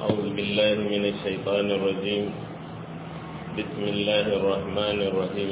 أعوذ بالله من الشيطان الرجيم بسم الله الرحمن الرحيم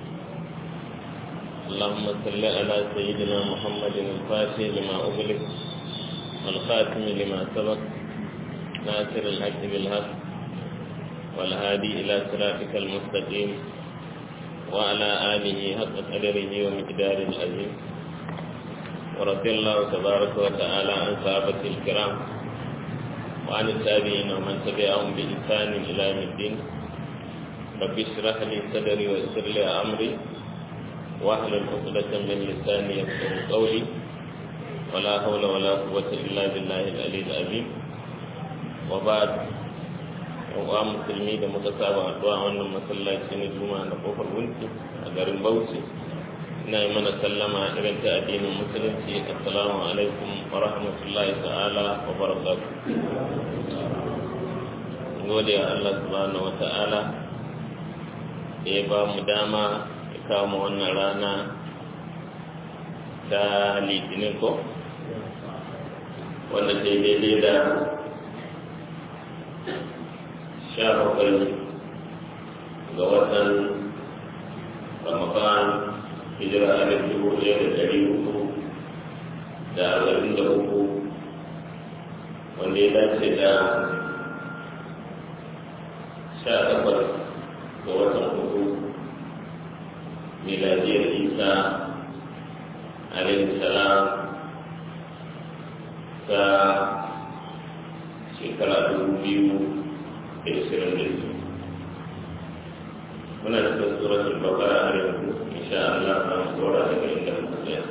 اللهم صل على سيدنا محمد الفاتح لما أغلق والخاتم لما سبق ناصر الحق بالحق والهادي إلى صراطك المستقيم وعلى آله حق قدره ومقدار العظيم ورضي الله تبارك وتعالى عن صحابة الكرام وعن التابعين ومن تبعهم بإحسان إلى يوم الدين رب اشرح لي صدري ويسر لي أمري واحلل عقدة من لساني يفقهوا قولي ولا حول ولا قوة إلا بالله العلي العظيم وبعد wa musulmi da muka saba addu'a wannan masallaci na juma'a na kofar wunti a garin bauchi ina yi mana sallama irin ta addinin musulunci assalamu alaikum wa rahmatullahi ta'ala wa barakatuh gode wa Allah subhanahu wa ta'ala da ya ba mu dama ya kawo mu wannan rana ta litinin ko wanda ta daidai da sha bakwai ga watan ramadan hijira alif dubu ɗaya da ɗari uku da arba'in da uku wanda ya dace da sha takwas ga watan uku miladiyar isa alaihi salam ta shekara dubu biyu da ishirin da biyu muna cikin suratul bakara har yanzu insha Allah za mu tsora daga inda muka tsaya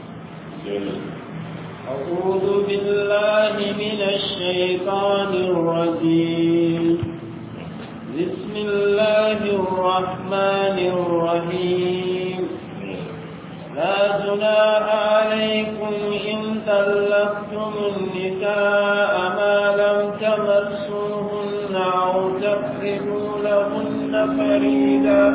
أعوذ بالله من الشيطان الرجيم بسم الله الرحمن الرحيم لا جناح عليكم إن طلقتم النساء ما لم تمسوهن أو تفردوا لهن فريدا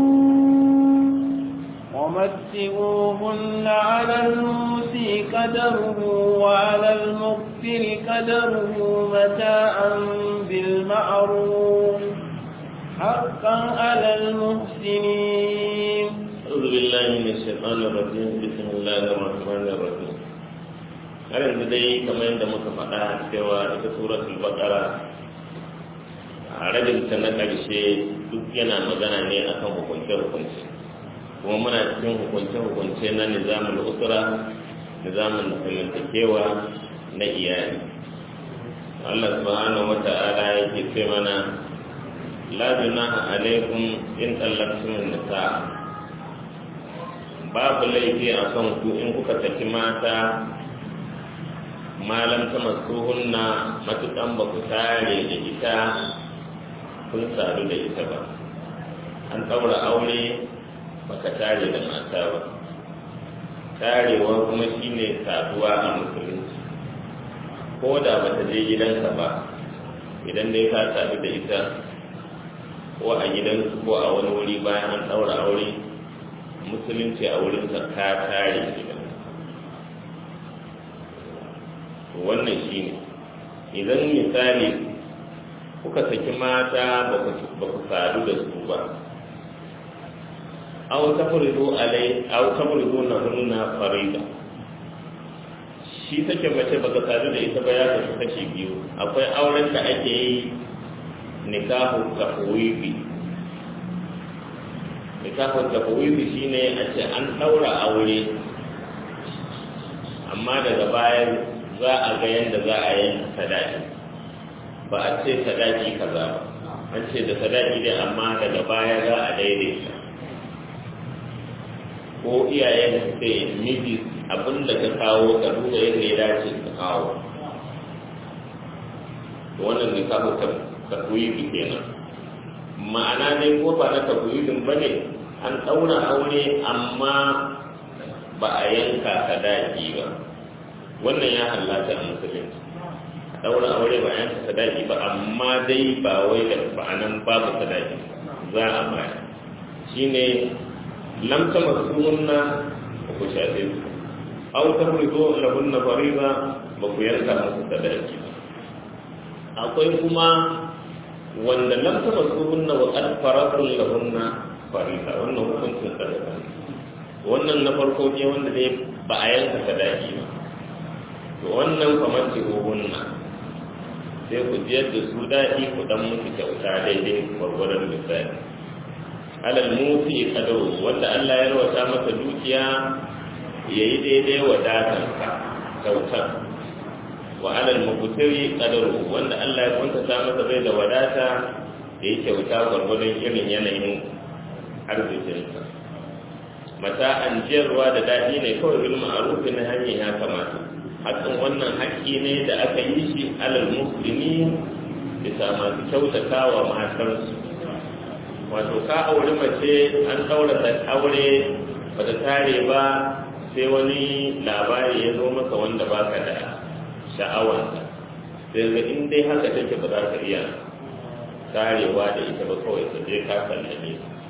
ومتئوهن على الموسي قدره وعلى المغفر قدره متاعا بالمعروف حقا على المحسنين أعوذ بالله من الشيطان الرجيم بسم الله الرحمن الرحيم har yanzu dai kamar yadda muka faɗa cewa ita suratul baqara a rabin ta na ƙarshe duk yana magana ne akan hukunce-hukunce kuma muna cikin hukunce-hukunce na nizamin usura nizamin zamantakewa na iyali Allah subhanahu wa ta'ala yake ce mana la junaha alaikum in tallaqtum nisa babu laifi a kan ku in kuka saki mata malam ta masuhunna matukan ba ku tare da ita kun sadu da ita ba an ɗaura aure baka tare da mata ba tarewa kuma shine saduwa a musulunci ko da ba ta je gidanka ba idan dai ka sadu da ita ko a gidansu ko a wani wuri bayan an ɗaura aure musulunci a wurinsa ka tare gidan wannan shi ne idan misali kuka saki mata ba ku sadu da su ba aw tafridu alai aw tafridu na hunna farida shi take mace baka sadu da ita ba ya kasu kashi biyu akwai auren da ake yi nikahu tafwibi nikahu tafwibi shine a ce an daura aure amma daga baya za a ga yadda za a yi sadaki ba a ce sadaki kaza ba an ce da sadaki dai amma daga baya za a daidaita ko iyayen su ce miji abin da ka kawo ka duba yadda ya dace ka kawo wannan ne ka ta takwibi kenan ma'ana dai ko ba na takwibin ba ne an ɗaura aure amma ba a yanka sadaki ba wannan ya halatta a musulunci daura aure ba yanka sadaki ba amma dai ba wai da ba'anan babu sadaki za a baya shine lam tamassunna ba ku shafe su aw tafridu lahunna fariida ba ku yanka musu sadaki ba akwai kuma wanda lam tamassuhunna wa qad faradun lahunna farida wannan hukuncin sadaka wannan na farko ne wanda dai ba a yanka sadaki ba to wannan kamar ce hunna sai ku jiyar da su daɗi ku dan musu kyauta daidai gwargwadon misali alal mufi kadaru wanda Allah ya rawata masa dukiya yayi daidai wadatansa kyautar wa alal mubtiri qadaru wanda Allah ya kunta ta masa bai da wadata da yake kyauta gwargwadon irin yanayin arzikinsa mata an jiyarwa da daɗi ne kawai bil ma'ruf na hanyar ya kamata hakan wannan haƙƙi ne da aka yi shi alal muslimi bisa masu kyautata wa matarsu wato ka aure mace an ɗaura ta aure bata tare ba sai wani labari ya zo maka wanda baka da sha'awarsa sai ga in dai haka take ba za ka iya tarewa da ita ba kawai ka je ka sallame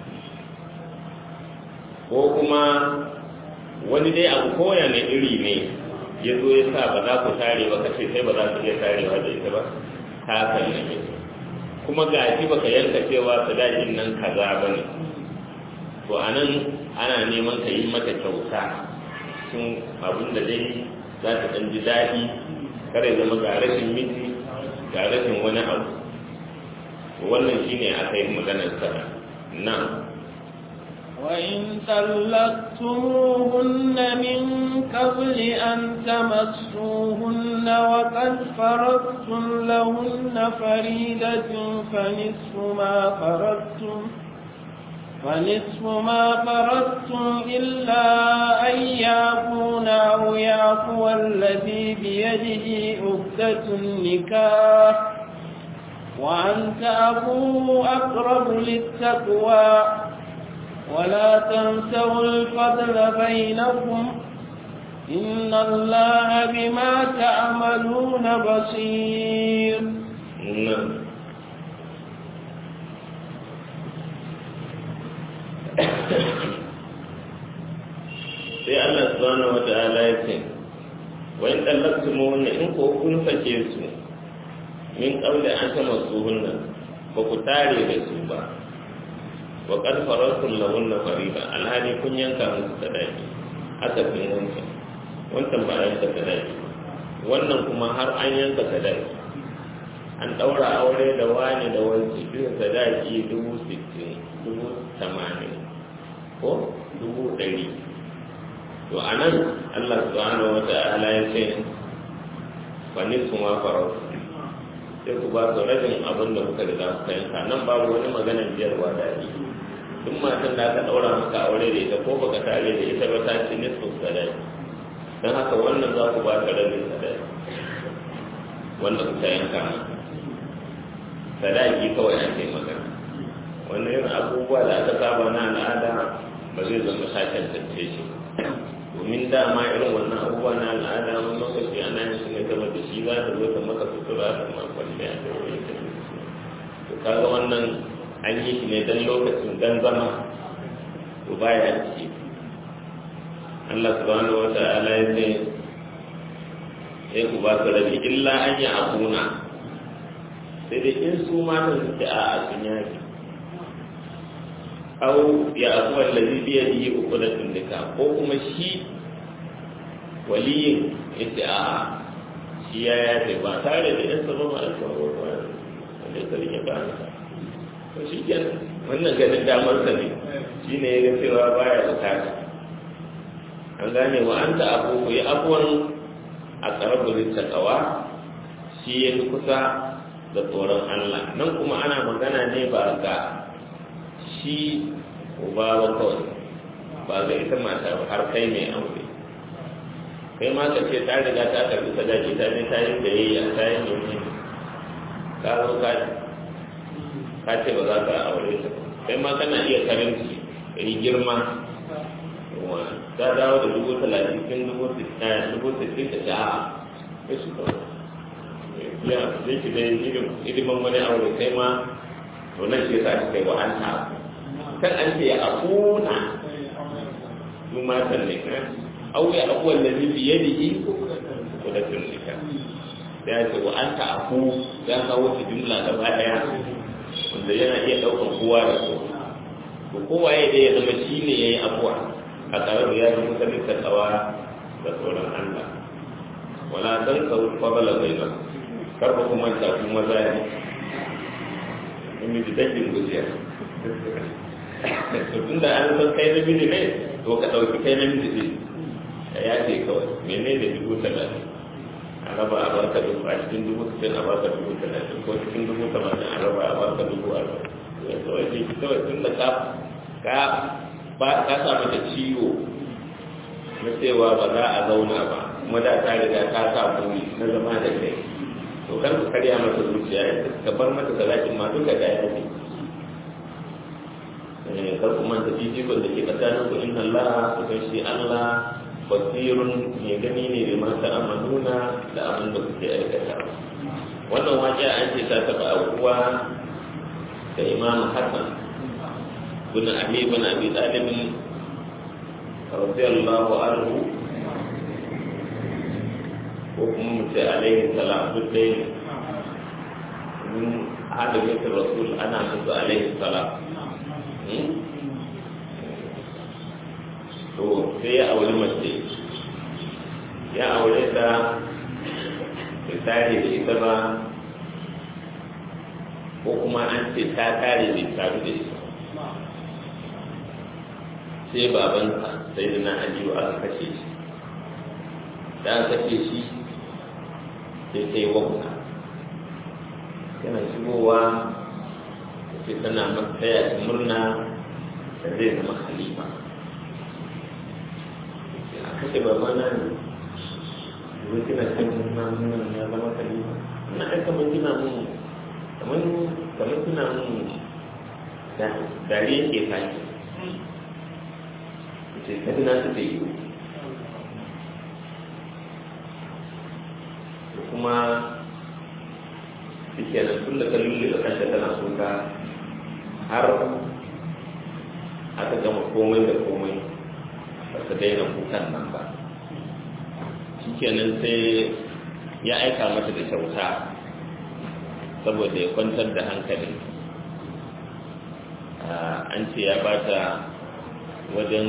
ko kuma wani dai abu koya ne iri ne ya zo ya sa ba za ku tare ba kace sai ba za ku iya tarewa da ita ba ka sallame kuma ga shi baka yanka cewa sadakin nan kaza ba ne to anan ana neman ka yi mata kyauta cikin abin da dai za ta ɗan ji daɗi kare zama ga rashin miji ga rashin wani abu wannan shine aka yi maganar sana nan وإن طلقتموهن من قبل أن تمسوهن وقد فرضتم لهن فريدة فنصف ما فرضتم فنصف ما فرضتم إلا أن يعفون أو يعفو الذي بيده عقدة النكاح وأن تعفوا أقرب للتقوى ولا تنسوا الفضل بينكم إن الله بما تعملون بصير نعم sai Allah subhanahu wa ta'ala ya ce wa in tallaqtumuhunna in ko kun sake su min qabli an tamassuhunna ba ku tare da su ba wa qad faradtum lahunna fariida alhali kun yanka musu sadaki aka fin wancan wancan ba a yanka sadaki wannan kuma har an yanka sadaki an ɗaura aure da wani da wanci biyu sadaki dubu sittin dubu tamanin ko dubu ɗari to a nan allah subhanahu wa ta'ala ya ce wani su ma farau sai ku ba su rabin abin da kuka riga kuka yanka nan babu wani maganar biyarwa da ake duk matan da aka ɗaura maka aure da ita ko baka tare da ita ba ta ci nisfu sadaki don haka wannan za ku ba ta rabin sadaki wanda kuka yanka maka sadaki kawai ake magana wannan yin abubuwa da aka saba na al'ada ba zai zama ta tantance shi domin dama irin wannan abubuwa na al'ada wani lokaci ana yin su ne zama da shi za ta zo ta maka sutura ta makon da ya wani ta to kaga wannan an yi shi ne dan lokacin dan zama to baya ciki Allah subhanahu wa ta'ala ya ce sai ku ba su rabi illa an yi abuna sai dai in su matan su ce a sun yaki au ya abuwa lalzi biya da yi uku da tundika ko kuma shi waliyin ya ce a shi ya yafe ba tare da yan sabon alfawar ba wanda ya sarki ba to shi kenan wannan ganin damar sa ne shi ne ya ga cewa baya bukata an gane wa an ta abu ku yi abuwan a karaburin takawa shi ya fi kusa da tsoron Allah nan kuma ana magana ne ba ga shi uba ba kawai ba ga ita mata ba har kai mai aure kai ma ka ce ta riga ta karbi sadaki ta ne ta yi sayayya ta yi nemi ka zo ka ka ce ba za ka aure ta kai ma kana iya karanci ka yi girma ta dawo da dubu talatin cikin dubu sittin ta sha a shi kawai ya zai ki dai hidiman wani aure kai ma to nan shi yasa kai wa an ta kan an ce ya akuna su matan ne kan au ya abuwan da zai biye da yi ko da tunnika ya ce wa anta aku ya kawo ta jumla gaba daya wanda yana iya daukan kowa da kowa to kowa ya da ya zama shi ne ya yi abuwa a tare da ya zama sanin tsawa da tsoron Allah wala dan ka fadala baina karba kuma ta kuma zai in ji dakin gujiya to tunda an san kai na miji ne to ka dauki kai na miji ne ka yace kawai menene dubu talatin a raba a baka dubu a cikin dubu sittin a baka dubu talatin ko cikin dubu tamanin a raba a baka dubu arba'in ya kawai ce kawai tun da ka ka ba ka sa mata ciwo na cewa ba za a zauna ba kuma da ta riga ta sa buri na zama da kai to kar ku karya mata zuciya ka bar mata salatin ma duka da ya ne kar ku manta fifikon da ke tsakanin ku inna Allah ku shi Allah basirun mai gani ne da mata amanuna da abin da kuke aikata wannan waƙiya an ce ta taɓa abuwa da imam hassan bin abi bin abi talib radiyallahu anhu ko kuma mu ce alaihi salam duk dai mun hada mitin rasul ana musu alaihi salam to sai ya aure mace ya aure ta bai tare da ita ba ko kuma an ce ta tare bai taru da ita sai babansa sai da na aliyu aka kashe shi da aka kashe shi sai ta yi wakuna yana shigowa sai tana matsaya murna da zai zama khalifa a kashe babana ne yanzu kina kan nuna ya zama khalifa na aika mun kina mun kamar kamar kina mun dariya ke faki ce kada na su yi kuma shi kenan tun da kalli da kanta tana suka har aka gama komai da komai ba ta daina kukan nan ba shi kenan sai ya aika mata da kyauta saboda ya kwantar da hankali an ce ya bata wajen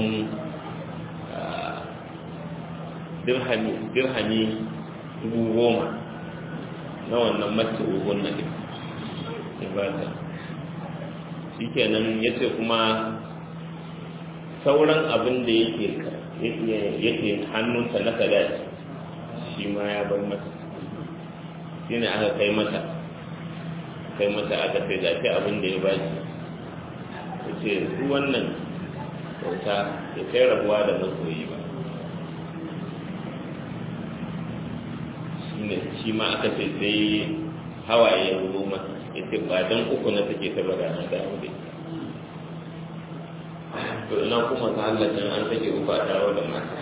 dirhami dubu goma na wannan mace ugun na ɗin ibata shi kenan ya ce kuma sauran abin da yake hannunsa na sadaki shi ma ya bar mata shi ne aka kai mata kai mata aka sai zafi abin da ya ba shi ya ce su wannan kyauta ya kai rabuwa da masoyi ba ne shi ma aka ce sai hawaye ya zo masa ya ce ba don uku na take ta bada na dawo da ita to ina kuma ta halatta an take uku a dawo da mata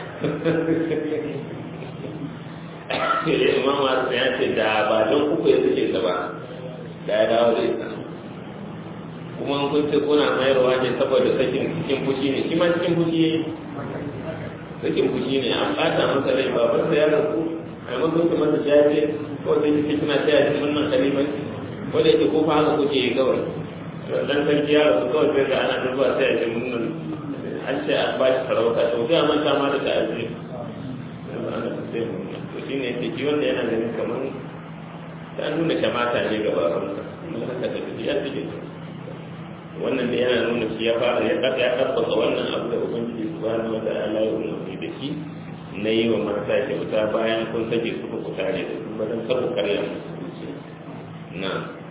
imam wasu ya ce da ba don uku ya take ta ba da ya dawo da ita kuma kun ce kuna mayarwa ne saboda sakin cikin fushi ne shi ma cikin fushi ya yi sakin fushi ne an ɓata masa rai babansa ya rasu a maimakon su masa jaje ko da yake kina taya shi wannan kaliman ko da yake ko fa haka kuke yi kawai dan sarki ya rasu kawai sai ga ana duba sai ya ce mun an ce an ba shi sarauta to sai a manta ma da ta'azir to shi ne yake wanda yana ganin kamar ta nuna shamata ne ga babansa mun haka da ya fi wannan da yana nuna shi ya fara ya tabbata wannan abu da ubangiji subhanahu wa ta'ala ya umarni da shi na yi wa marasa kyauta bayan kun sake su ku tare da su ba don karku karya musu na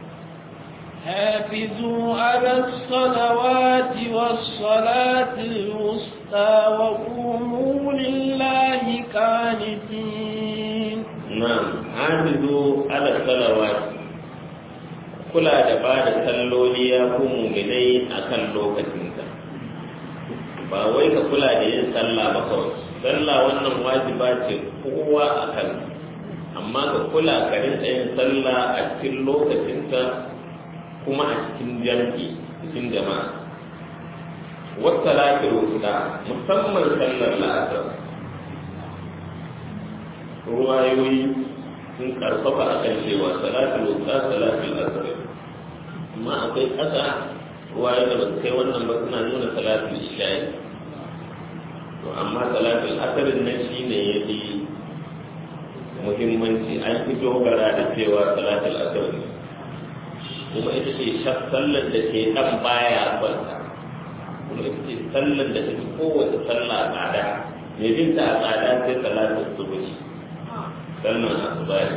حافظوا على الصلوات والصلاة الوسطى وقوموا لله قانتين نعم حافظوا على الصلوات kula da ba da salloli ya ku muminai a kan lokacinsa ba wai ka kula da yin sallah ba kawai sallah wannan wajiba ce kowa a kan amma ka kula ka rinka yin sallah a cikin lokacinta kuma a cikin jam'i cikin jama'a wata lafiyar wuta musamman sallar la'asar ruwayoyi sun karfafa a kan cewa salatul wusta salatul asr amma akwai ƙasa ruwaye da ba su kai wannan ba suna nuna salatul isha'i to amma salatul asr nan shine ya fi muhimmanci an fi dogara da cewa salatul asr ne kuma ita ce sallar da ke dan baya kwanta kuma ita ce sallar da ta fi kowace sallah a tsada mai bin ta a tsada sai salatul subuhi sallar asuba ne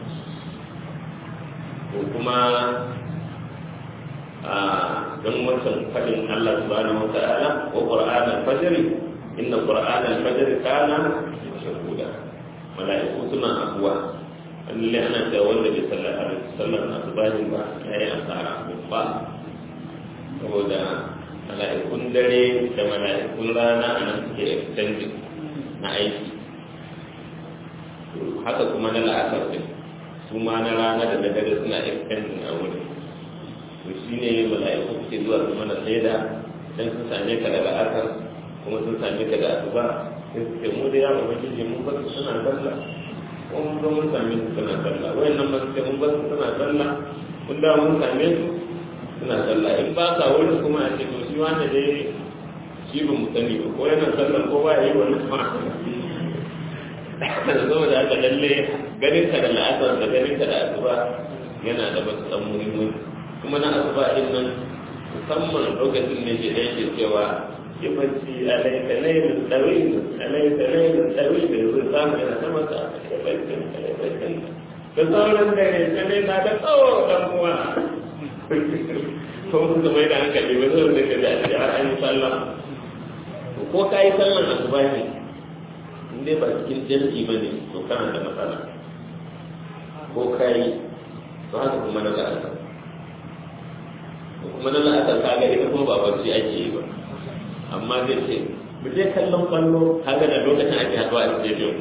ko kuma a don wancan fadin Allah subhanahu wa ta'ala wa qur'an al-fajr inna qur'an al-fajr kana shahuda mala'iku suna abuwa lalle ana cewa wanda bai sallar a sallar asubahin ba ya yi asara babba saboda mala'ikun dare da mala'ikun rana a nan suke extending na aiki haka kuma na la'asar din su ma na rana da na dare suna extending a wurin to shi ne mala'iku suke zuwa su mana shaida idan sun same ka da la'asar kuma sun same ka da asuba sai suke mu da yawon majiji mun basu suna sallah ko mun zo mun same su suna sallah wayan nan ba suke mun basu suna sallah mun da mun same su suna sallah in ba ka wurin kuma a ce to shi wanda dai shi ba mu sani ba ko yana sallah ko ba yi wani ma saboda haka lalle ganin ka da la'asar da ganin ka da asuba yana da matuƙar muhimmanci kuma na asuba din nan musamman lokacin ne ke da yake cewa yawanci alaika lailun tsawil alaika lailun tsawil da yanzu samu yana ta masa yawancin yawancin da sauran dare dare na da tsawo dan uwa ko mun mai da hankali ba zai da kaji a cikin har an yi sallah ko ka yi sallan asuba ne in dai ba cikin jam'i ba ne to kana da matsala ko ka yi to haka kuma na la'asar kuma na la'asar ka ga ita kuma ba barci ake yi ba amma zai ce mu je kallon kwallo kaga da lokacin ake haɗuwa a stadium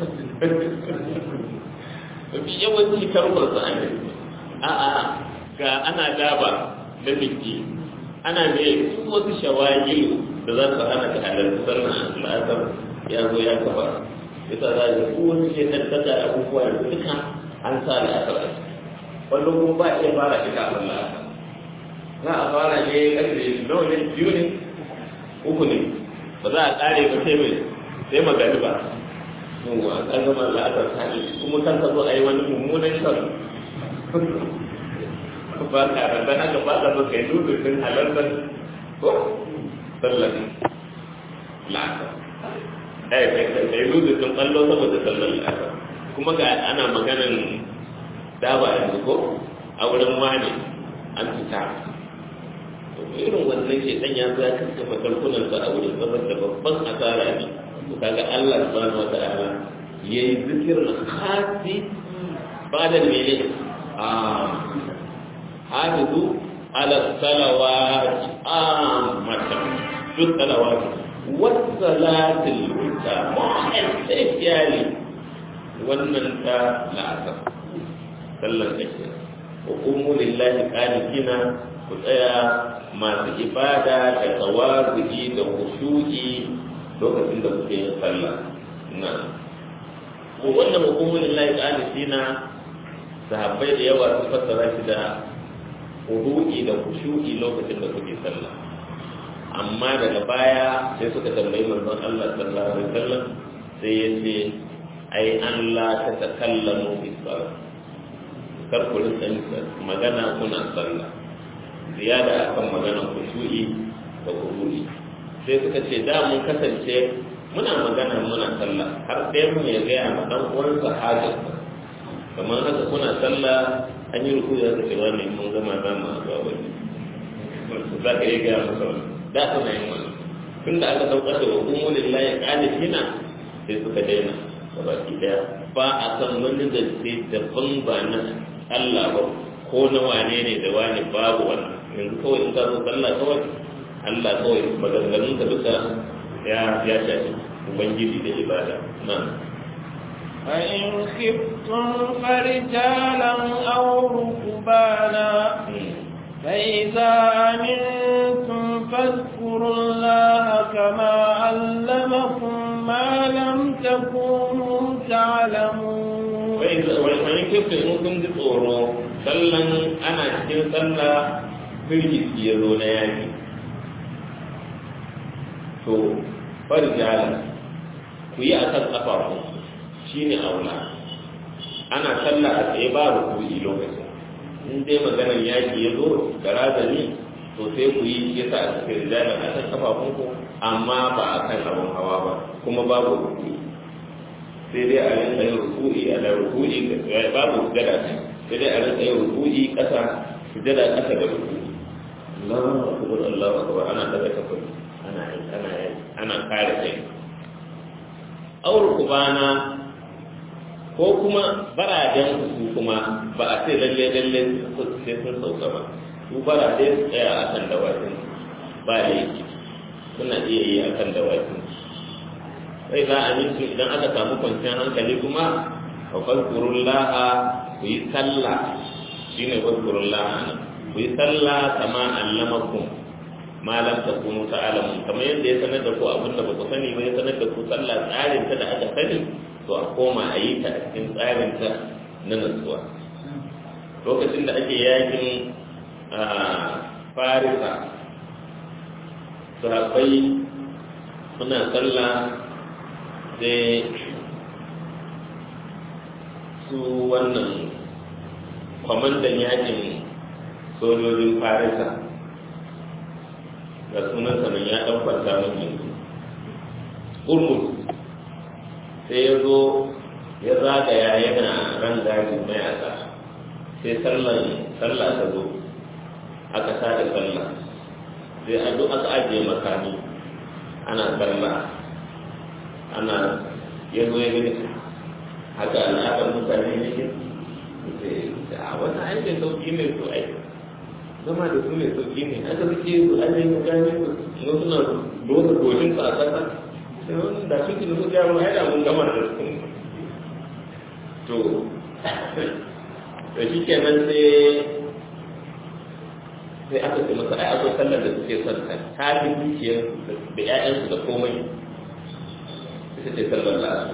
mafi yawanci karfar sa ne a'a ga ana daba da biki ana ne su wasu shawagi da za su hana ka halarci sallan la'asar ya zo ya kafa yasa za a ko wasu ke tattata abubuwa da duka an sa la'asar a ciki kwallo kuma ba iya fara ita a la'asar za a fara ne karfe nawa ne biyu ne uku ne ba za a kare ba sai mai sai magani ba yawwa an gama la'asar ta ne kuma kan ka zo a yi wani mummunan shan ba ka ranta haka ba ka zo kai dudu din halartar ko sallar la'asar ai kai dudu din kallo saboda sallar la'asar kuma ga ana maganan daba yanzu ko a wurin wani an fita irin wannan ke dan ya za ka kafa kalkunan sa a wurin zaman da babban asara ne to kaga Allah subhanahu wataala yayi zikirin khasi ba da mene a hafizu ala salawati ammatan duk salawati wasalatul wusta especially wannan ta la'asar sallar kake wa qumu lillahi qanitina ku tsaya masu ibada da tawazuki da khushu'i lokacin da kuke yin sallah na ko wannan hukumun lillahi qanitina sahabbai da yawa sun fassara shi da hudu'i da khushu'i lokacin da kuke sallah amma daga baya sai suka tambayi manzon Allah sallallahu alaihi wasallam sai ya ce ai an la ta takallamu fi salat kar ku rinka magana kuna sallah ziyada akan maganar kushu'i da kuru'i sai suka ce da mun kasance muna magana muna sallah har ɗaya mu ya gaya ma ɗan uwansa hajar kamar haka kuna sallah an yi ruku da suka wani mun gama za mu zuwa wani za ka iya gaya masa wani da suna yin wani tun da aka saukar da hukumu lillahi qanitina sai suka daina gabaki daya ba a san wani da sai daban ba na Allah ba ko na wane ne da wani babu wannan yanzu kawai in ka zo sallah kawai Allah kawai maganganun ka duka ya ya shafi ubangiji da ibada nan فإن خفتم فرجالا أو ركبانا فإذا أمنتم فاذكروا الله كما علمكم ما لم تكونوا تعلمون وإن wani kifta in kun ji tsoro sallan ana cikin sallah firgiti ya zo na yaki to farjala ku yi a kan ƙafafu shi ne aula ana sallah a tsaye ba rukuni lokacin in dai maganar yaki ya zo da razani to sai ku yi yasa a cikin rijalar a kan ƙafafunku amma ba a kan abin hawa ba kuma babu rukuni sai dai a rinka yin rukuni a da rukuni babu sujada sai dai a rinka yin rukuni ƙasa sujada ƙasa da rukuni Allahu akbar Allahu akbar ana daga kafin ana ana ana kare kai aur kubana ko kuma baraden su kuma ba a ce lalle lalle sai sun sauka ba su barade su tsaya a kan dawakin ba da yake suna iya yi a kan dawakin sai za a mintu idan aka samu kwanciyar hankali kuma a fazkurun laha ku yi sallah shi ne fazkurun laha nan ku yi sallah kama allamakum ma lam takunu ta'lamun kamar yadda ya sanar da ku abin da ba ku sani ba ya sanar da ku sallah tsarin ta da aka sani to a koma a yi ta a cikin tsarin ta na nutsuwa lokacin da ake yakin farisa sahabbai suna sallah sai su wannan kwamandan yakin sojojin farisa ga sunan sanan ya ɗan kwanta mafi urmus sai ya zo ya zagaya yana ran gadi mayaka sai sallan sallah ta zo aka sada sallah sai a duk aka ajiye makami ana sallah ana ya zo ya gani haka al'adar mutane ne ke a wani aikin sauki ne su aiki zama da su ne sauki ne aka suke su ajiye mutane su na suna doka goshin su a ƙasa sai wani da su kinu su jawo ya da mun gama da su to da shi kenan sai sai aka ce masa ai akwai sallar da suke son ta ta fi dukiyar da ƴaƴansu da komai ita ce sallar lasu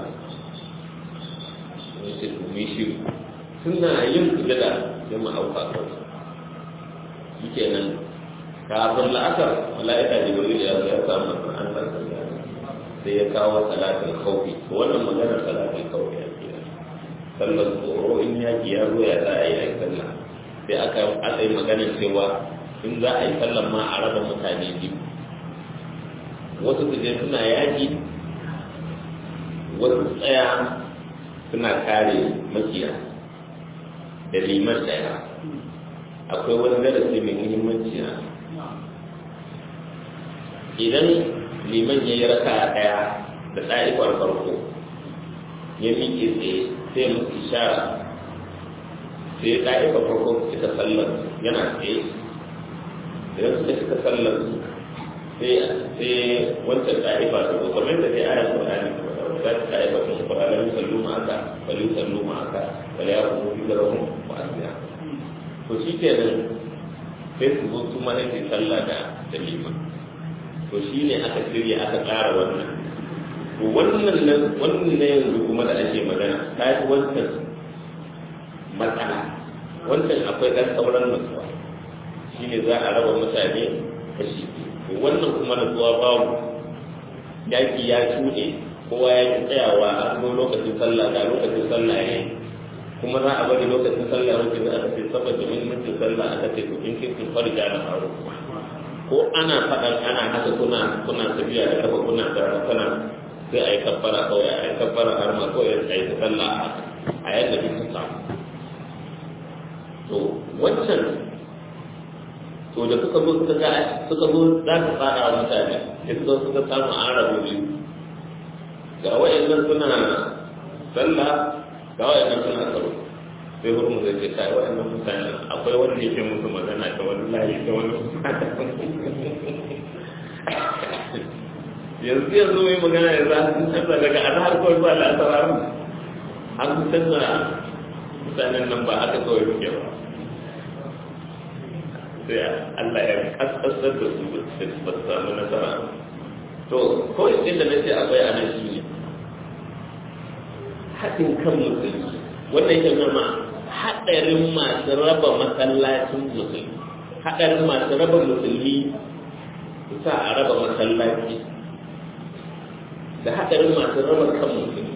wani ce tumi shi suna yin sujada sai mu auka kansu shi kenan kafin la'asar mala'ika jibril ya zo ya samu an san sai ya kawo salatin khawfi to wannan maganar salatin khawfi ya ke sallar tsoro in yaki ya zo ya za a yi a sallah sai aka aka yi maganar cewa in za a yi sallar ma a raba mutane biyu wasu su je suna yaki wasu tsaya suna kare makiya da liman daya akwai wani darasi mai muhimmanci a idan liman ya yi raka daya da ɗa'ifar farko ya miƙe tsaye sai musu ishara sai ɗa'ifar farko suka sallar yana tsaye idan suka suka sallar sai wancan ɗa'ifa ta zo kamar da dai ayar Qur'ani za ta ɗa'ifa ta ko ala yusallu ma aka wal yusallu ma aka wal yaqumu bi darahum wa asya to shi kenan sai su zo su mana ke sallah da da liman to shi ne aka shirya aka tsara wannan to wannan nan wannan ne yanzu kuma da ake magana ta yi wancan matsala wancan akwai ɗan sauran nutsuwa shi ne za a raba mutane kashi to wannan kuma nutsuwa babu yaƙi ya cuɗe kowa ya ki tsayawa a zo lokacin sallah da lokacin sallah ne kuma za a bari lokacin sallah lokacin da aka ce saboda muhimmancin sallah aka ce to in kin kun farja da faru ko ana faɗan ana haka kuna kuna tafiya da kafa kuna da kana sai a yi kabbara kawai a yi kabbara har ma kawai a yi sallah a yadda kuka samu to wancan to da suka zo suka ga suka zo za su fara wa mutane sai suka suka samu an rabu biyu ga wa'annan suna sallah ga wa'annan suna tsaro sai hurmu zai ce kai wa'annan mutane akwai wanda yake musu magana ta wani layi ta wani yanzu yanzu mai magana ya za su canza daga azhar kawai ba la'asar an canza mutanen nan ba aka kawai suke ba sai Allah ya kaskasar da su ba su samu nasara to kawai inda na ce akwai a nan shi ne haɗin kan musulmi wannan yake nuna haɗarin masu raba masallacin musulmi haɗarin masu raba musulmi sa a raba masallaci da haɗarin masu raba kan musulmi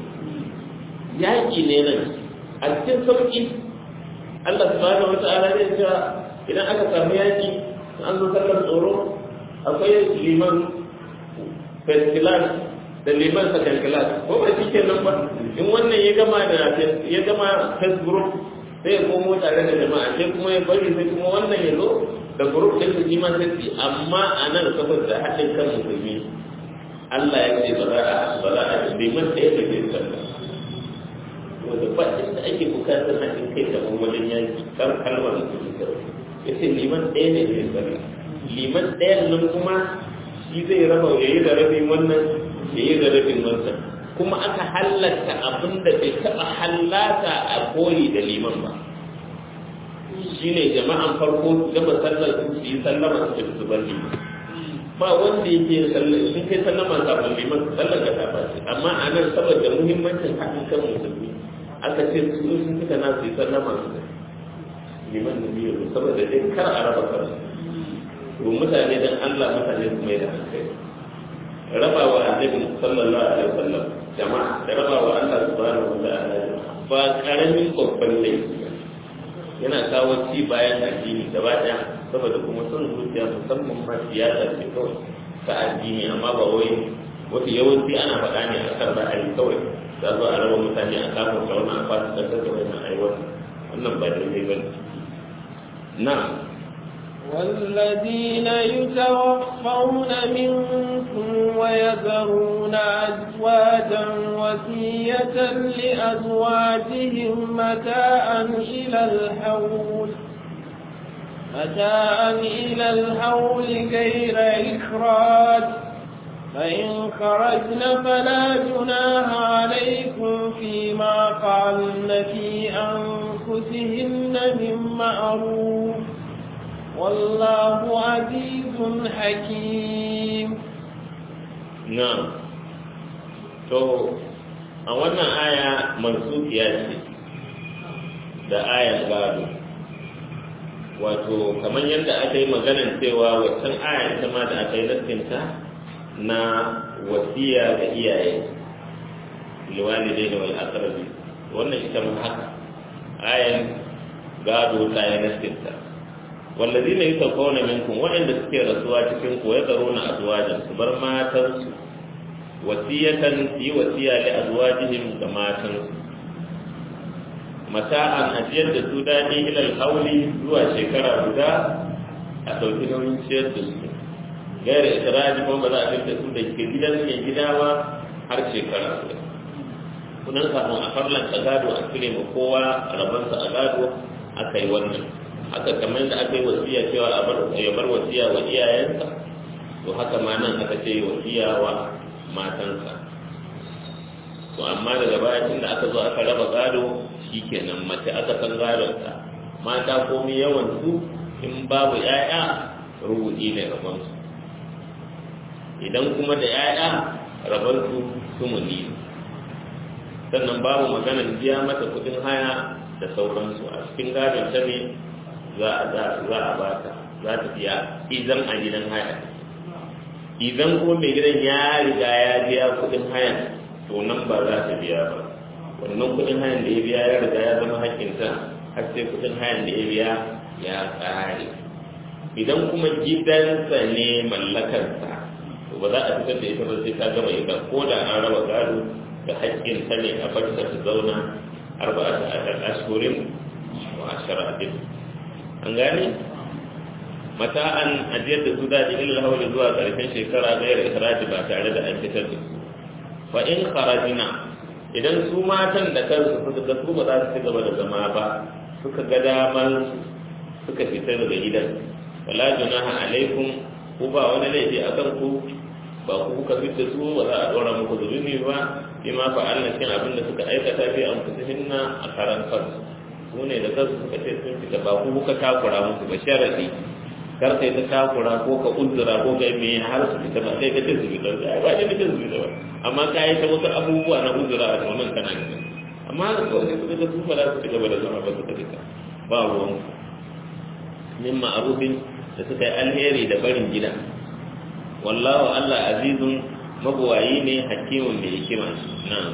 yaƙi ne nan a cikin sauƙi Allah subhanahu wa ta'ala zai cewa idan aka samu yaƙi an zo sallar tsoro akwai liman first class da liman second class ko ba shi ke nan ba in wannan ya gama da ya gama first group sai ya komo tare da jama'a sai kuma ya bari sai kuma wannan ya zo da group ɗin su jima sai amma a nan saboda haɗin kan musulmi Allah ya ce ba za a ba za a liman ɗaya da ke sallah wanda ba inda ake bukatar haɗin kai kamar wajen yaki kan kalmar musulmi kawai ya ce liman ɗaya ne ke sallah liman ɗayan nan kuma shi zai raba ya yi da rabin wannan ya yi da rabin wancan kuma aka halatta abin da bai taɓa hallata a koyi da liman ba shi ne jama'an farko gaba sallar su yi sallama su tafi su bar liman ba wanda yake sallar sun kai sallama kafin liman sallar ka tafa ce amma a nan saboda muhimmancin haɗin kan musulmi aka ce su sun fita na su yi sallama su liman da biyu saboda dai kar a raba kansu to mutane dan Allah mutane su mai da hankali raba wa annabi sallallahu alaihi wasallam jama'a da raba wa Allah subhanahu wa ta'ala ba karamin babban laifi yana kawo ci bayan addini gaba daya saboda kuma son zuciya musamman ma siyasa ce kawai ta addini amma ba wai wata yawanci ana faɗa ne a kan ra'ayi kawai za zo a raba mutane a kafin ta wani a fasa da wannan aiwata wannan ba daidai ba ne na'am والذين يتوفون منكم ويذرون أزواجا وصية لأزواجهم متاعا إلى الحول متاعا إلى الحول غير إخراج فإن خرجن فلا جناح عليكم فيما فعلن في أنفسهن من معروف والله عزيز حكيم نعم to a wannan aya mansukiya ce da ayar gado wato kamar yadda aka yi maganar cewa waccan aya ita ma da aka yi nassinta na wasiya ga iyaye liwalidai da wal aqrabi wannan ita ma haka ayan gado ta yi nassinta wallazina yutawfawna minkum waɗanda suke rasuwa cikin ku ya tsaro na azwajan su bar matansu wasiyatan yi wasiya li azwajihim ga matansu mata'an ajiyar da su daɗi ilal hauli zuwa shekara guda a ɗauki nauyin ciyar da su gaira itiraji kuma ba za a fita su da ke gidan mai gida ba har shekara guda kunan kafin a farlanta gado a cire ma kowa rabansa a gado aka yi wannan haka kamar da aka yi wasiya cewa a bar ya bar wasiya wa iyayensa to haka ma nan aka ce wasiya wa matansa to amma daga baya tun da aka zo aka raba gado shikenan mace aka san gadonta mata komai yawan su in babu 'ya'ya rubuɗi ne rabon su idan kuma da 'ya'ya rabon su sumuni sannan babu maganar biya mata kuɗin haya da sauransu a cikin gadon ta ne za a za a bata za ta biya idan a gidan haya idan ko mai gidan ya riga ya biya kudin hayan to nan ba za ta biya ba wannan kudin hayan da ya biya ya riga ya zama hakkinta har sai kudin hayan da ya biya ya tsare idan kuma gidansa ne mallakarsa to ba za a fitar da ita ba sai ta gama ita ko da an raba gado da hakkinta ne a bar ta zauna arba'ata ashhurin wa ashara an gane mata'an ajiyar da su daɗi ilil hauli zuwa ƙarshen shekara gairar ikiraji ba tare da an fitar da su fa in kharajina idan su matan da kansu suka ga su ba za su ci gaba da zama ba suka ga damar suka fita daga gidan wala junaha alaikum ku ba wani laifi akan ku ba ku kuka fitar su ba za a ɗora muku zunubi ba bi ma fa'alna cikin abin da suka aikata bi an hinna a karan kansu su ne da kansu suka ce sun fita ba ku kuka takura musu ba sharadi kar kai ta takura ko ka uzura ko kai me har su fita ba sai ka ce su fita ba ba ne ka su fita ba amma ka yi ta wasu abubuwa na uzura a wannan kana gani amma da kawai suka ga su ba za su ci gaba da zama ba suka rika ba ruwan min ma'arufin da suka yi alheri da barin gida wallahu Allah azizun mabuwayi ne hakimin mai hikima na'am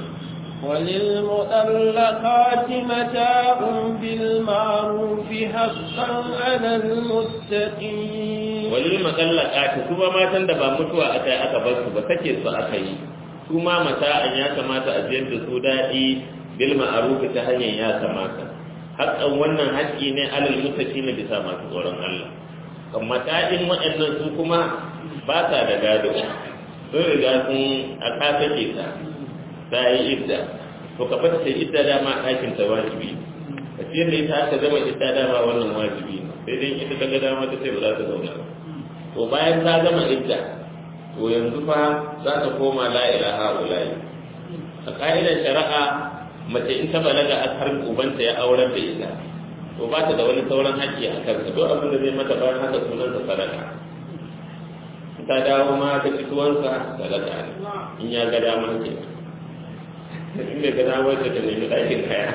وللمطلقات متاع بالمعروف حقا على المتقين وللمطلقات kuma matan da ba mutuwa aka yi aka bar su ba sake su aka yi su ma mata'an ya kamata a ziyar da su daɗi bil ma'ruf ta hanyar ya kamata haƙƙan wannan haƙƙi ne alal mutaqina bisa masu tsoron Allah amma ta'in waɗannan su kuma ba sa da gado sun riga sun a kafafe ta ta yi idda to ka fata ta idda dama ɗakin ta wajibi ka ce da ita aka zama idda dama wannan wajibi sai dai ita ta ga dama ta sai ba za ta zauna ba to bayan ta gama idda to yanzu fa za ta koma la ilaha ulayi a ka'idar shari'a mace in ta balaga a har ubanta ya aurar da ita to ba ta da wani sauran haƙƙi a kansa duk abin da zai mata bayan haka sunansa sadaka ta dawo ma ta ci tuwansa sadaka ne in ya ga dama ke in bai ga dama ta ta nemi ɗakin kaya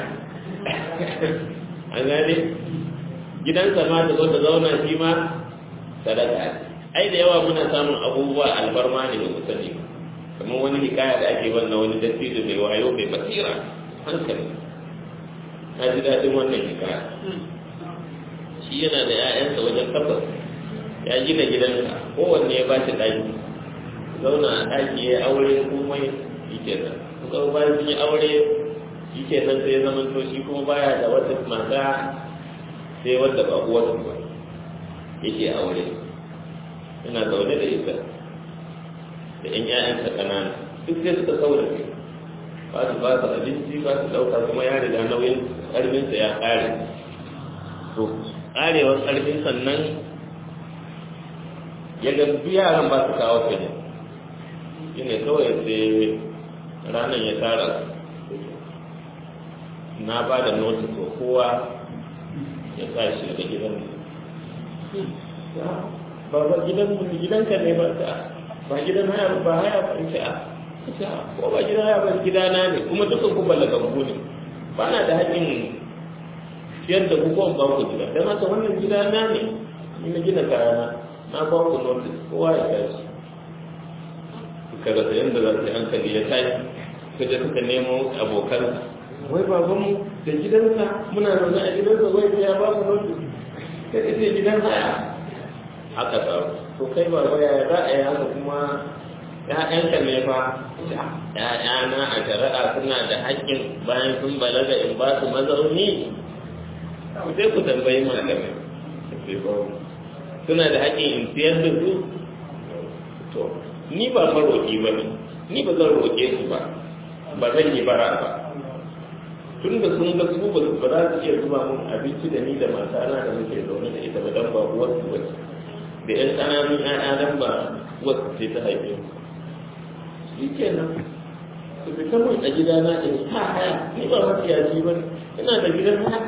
an gane gidansa ma ta zo ta zauna shi ma sadaka ne ai da yawa muna samun abubuwa albarma ne ba sani kamar wani hikaya da ake wannan wani dattijo mai wayo mai basira hankali na ji daɗin wannan hikaya shi yana da 'ya'yansa wajen tabbas ya gina gidansa kowanne ya ba shi ɗaki zauna a ɗaki ya aure komai shi ke nan kuma bayan sun yi aure shi ke nan sai ya zama to shi kuma baya da wata mata sai wadda ba uwarsa ba yake aure yana zaune da ita da ƴan ƴaƴansa ƙanana duk sai suka saura kai ba su ba su abinci ba su ɗauka kuma ya riga nauyin ƙarfinsa ya ƙare to ƙarewar ƙarfin sannan ya ga duk yaran ba su kawo kai shi ne kawai sai ranar ya tara na ba da notis ko kowa ya sa shi daga gidan ba ba gidan gidanka ne ba ta ba gidan haya ba haya ba in a ko ba gidan haya ba gidana ne kuma dukkan ku ballagabu ne ba na da haƙƙin ciyar da kuka ba ku gida don haka wannan gidana ne ni na gina kayana na ba ku notice kowa ya tashi suka rasa yadda za su yi hankali ya tashi suka je suka nemo abokan wai babanmu da gidansa muna zaune a gidansa wai sai ya ba mu notice sai ce gidan haya haka samu to kai ba waya za a yi haka kuma ‘ya'yanka ne fa ‘ya'yana a shari'a suna da haƙƙin bayan sun balaga in ba su mazauni sai ku tambayi malamai suna da haƙƙin in siyar da su to ni ba maroƙi ba ne ni ba zan roƙe su ba ba zan yi bara ba tun da sun ga su ba za su iya zuba mun abinci da ni da matana da muke zaune da ita ba dan ba uwar su bace da ƴan ƙananun ƴaƴa dan ba uwar su ce ta haife su shi kenan su fita mun a gidana in ha haya ni ba mafiyaci ba ne ina da gidan haya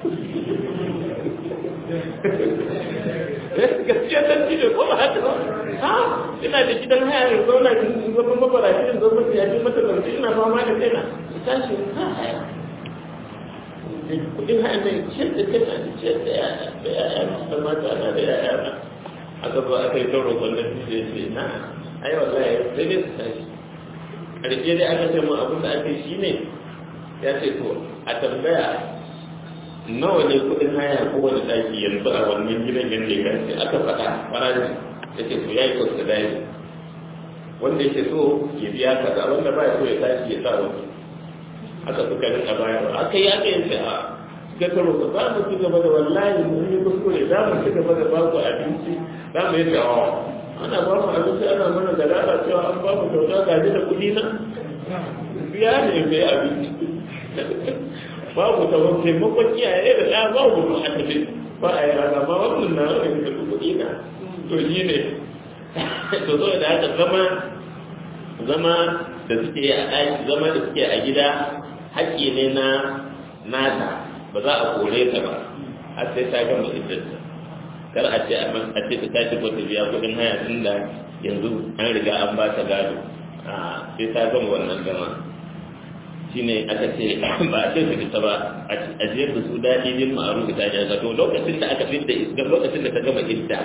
gaskiya dan ci ko ba haka ba ha ina da gidan haya in zauna in zama mabarashi in zama mafiyaci mata zance ina fama da kaina in tashi ha haya kudin haya ne ciyar da kana da ciyar da yaya da mata na da yaya na aka zo aka yi tauro kwallon da ce na ai wallahi sai dai su tashi ƙarshe dai aka ce mu abin da aka yi shi ne ya ce to a tambaya nawa ne kuɗin haya ko wani ɗaki yanzu a wannan gidan yadda ya kace aka faɗa farashi ya ce to ya yi wasu dai wanda yake so ya biya kaza wanda ba ya so ya tashi ya sa wani aka suka rinka bayarwa aka yi aka yi a ga karo ka za mu ci gaba da wallahi mun yi kuskure za mu ci gaba da ba ku abinci za mu yi tawawa ana ba mu abinci ana mana da rana cewa an ba mu kyauta gaji da kuɗi na biya ne mai abinci babu ta wani taimakon iyaye da ɗaya babu ba a tafi ba a yi rana ba wannan na wani da kuɗi na to shi ne to zo da haka zama zama da suke a ɗaki zama da suke a gida haƙƙi ne na nata ba za a kore ta ba har sai ta gama iddarta kar a ce a ce ta tashi ko ta biya kuɗin haya tun da yanzu an riga an ba ta gado a sai ta gama wannan gama shine aka ce ba a ce su fita ba a jiyar da su daɗi bin ma'arufi ta jaza to lokacin da aka fidda iska lokacin da ta gama idda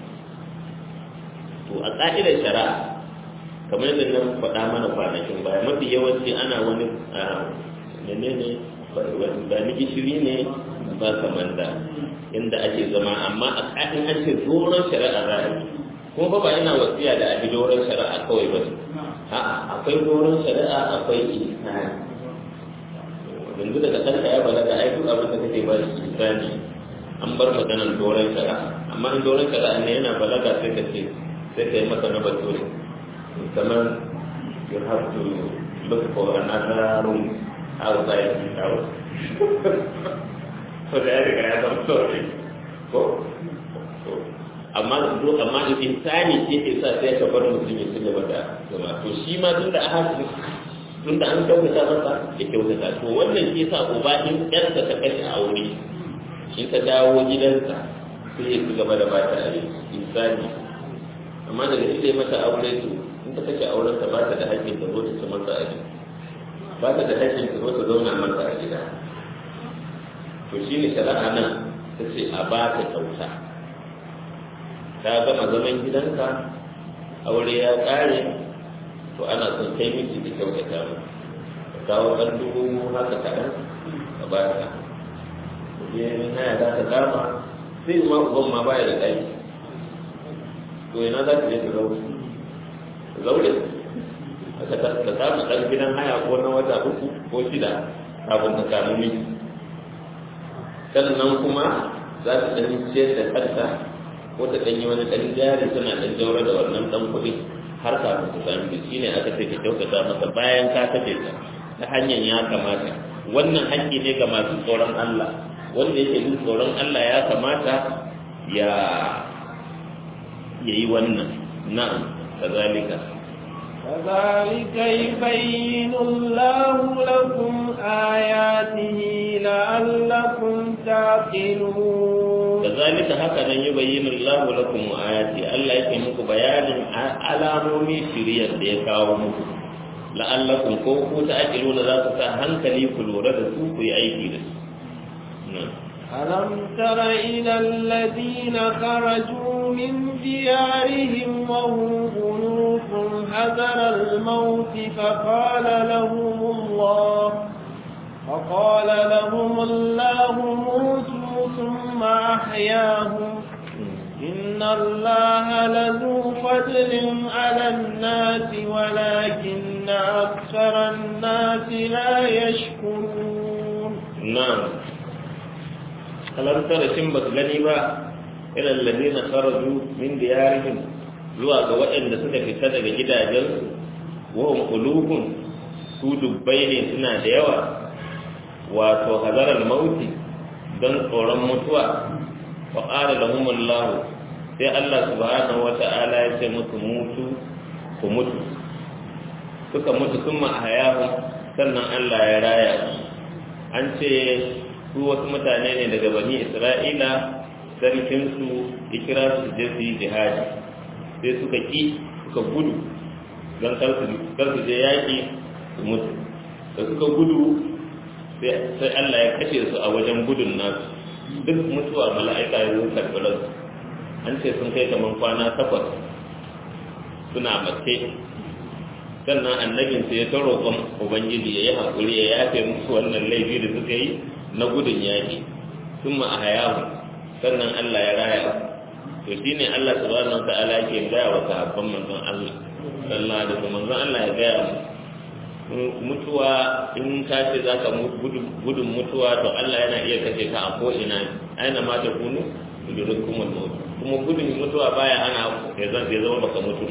to a ƙa'idar shari'a kamar yadda nan faɗa mana kwanakin baya mafi yawanci ana wani menene ba ni gishiri ne ba kamar da inda ake zama amma a ƙa'in an ce doron shari'a za a yi kuma ba ba yana wasiya da abi doron shari'a kawai ba a'a akwai doron shari'a akwai ihsani yanzu daga ɗanka ya balaga ai duk abin da kake ba shi ihsani an bar maganar doron shari'a amma in doron shari'a ne yana balaga sai ka ce sai ka yi masa na bature kamar you have to look for another room outside the house so da ya riga ya zama sorry ko amma zo amma da insani ce ke sa sai ka bar mutum ya ci gaba da zama to shi ma tunda a haka tunda an kyautata masa ya kyautata to wannan shi yasa uba in ƴarsa ta kashe aure in ta dawo gidansa sai ya ci gaba da ba ta insani amma daga ita mata aure to in ta kashe auren ta ba ta da haƙƙin ta zo ta ci masa a gida ba ta da haƙƙin ta zo ta zauna masa a gida to shi ne shari'a nan ta ce a ba ta kyauta ta gama zaman gidanka aure ya ƙare to ana son kai miki da kyautata mu ka kawo ɗan dubu haka kaɗan ka ba ta je haya za ta kama sai ma uban ma baya da ɗaki to ina za ta je ta zaure zaure aka ta samu ɗan gidan haya ko na wata uku ko shida kafin ta samu miji sannan kuma za ta ɗan ciyar da kanta ko ta ɗan yi wani ɗan jari tana ɗan jaura da wannan ɗan kuɗi har kafin ta sami miji shine aka ce ka kyautata masa bayan ka tafe ta ta hanyar ya kamata wannan haƙƙi ne ga masu tsoron Allah wanda yake jin tsoron Allah ya kamata ya yayi wannan na'am kazalika كذلك يبين الله لكم آياته لعلكم تعقلون كذلك هكذا يبين الله لكم آياته الله yake muku bayanin alamomi shiriyar da ya kawo muku la'allakum ko ku ta'qiluna za ku sa hankali ku lura da su ku yi aiki da su ألم تر إلى الذين خرجوا من ديارهم وهم ألوف حذر الموت فقال لهم الله فقال لهم الله موتوا ثم أحياهم إن الله لذو فضل على الناس ولكن أكثر الناس لا يشكرون نعم alam tara shin ba su gani ba ilal ladina kharaju min diyarihim zuwa ga waɗanda suka fita daga gidajensu wa hum qulubun su dubbai ne suna da yawa wato hazaral mauti don tsoron mutuwa wa qala lahum Allah sai Allah subhanahu wata'ala ya ce musu mutu ku mutu suka mutu kuma ahyahu sannan Allah ya raya an ce su wasu mutane ne daga bani isra'ila sarkinsu ya kira su je su yi jihadi sai suka ki suka gudu don kar su je yaƙi su mutu da suka gudu sai allah ya kashe su a wajen gudun nasu duk mutuwa mala'ika ya zo karɓar su an ce sun kai kamar kwana takwas suna mace sannan annabinsa ya ta roƙon ubangiji ya yi haƙuri ya yafe musu wannan laifi da suka yi na gudun yaƙi sun ma a hayahu sannan Allah ya raya to shi ne Allah subhanahu wa ta'ala ke gaya wa sahabban manzon Allah sallallahu alaihi wasallam manzon Allah ya gaya mutuwa in ka ce za ka gudun mutuwa to Allah yana iya kashe ka a ko ina aina ma ta kunu yudurkum al-maut kuma gudun mutuwa baya ana ya zama baka mutu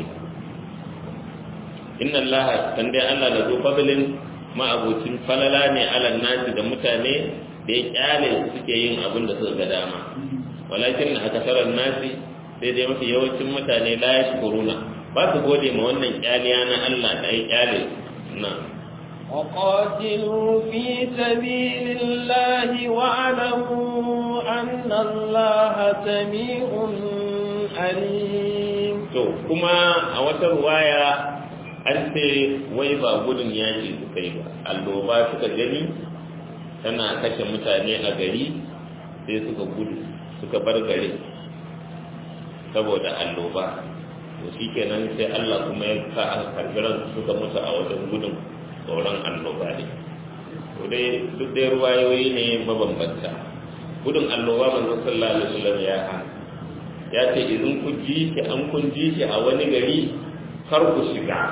inna Allah kan dai Allah da zo fadlin ma'abucin falala ne alal nasi da mutane da ya kyale suke yin abin da suka ga dama walakin na akasarar nasi sai dai mafi yawancin mutane la ya shukuruna ba su gode ma wannan kyaliya na Allah da ya kyale na وقاتلوا في سبيل الله واعلموا أن الله سميع عليم to kuma a wata ruwaya an ce wai ba gudun yaƙi suka yi ba alloba suka gani tana kashe mutane a gari sai suka gudu suka bar gari saboda alloba to shi kenan sai Allah kuma ya sa aka karbiran suka mutu a wajen gudun tsoron alloba ne to dai duk dai ruwayoyi ne mabambanta gudun alloba manzo sallallahu alaihi wasallam ya hana ya ce idan ku ji shi an kun ji shi a wani gari kar ku shiga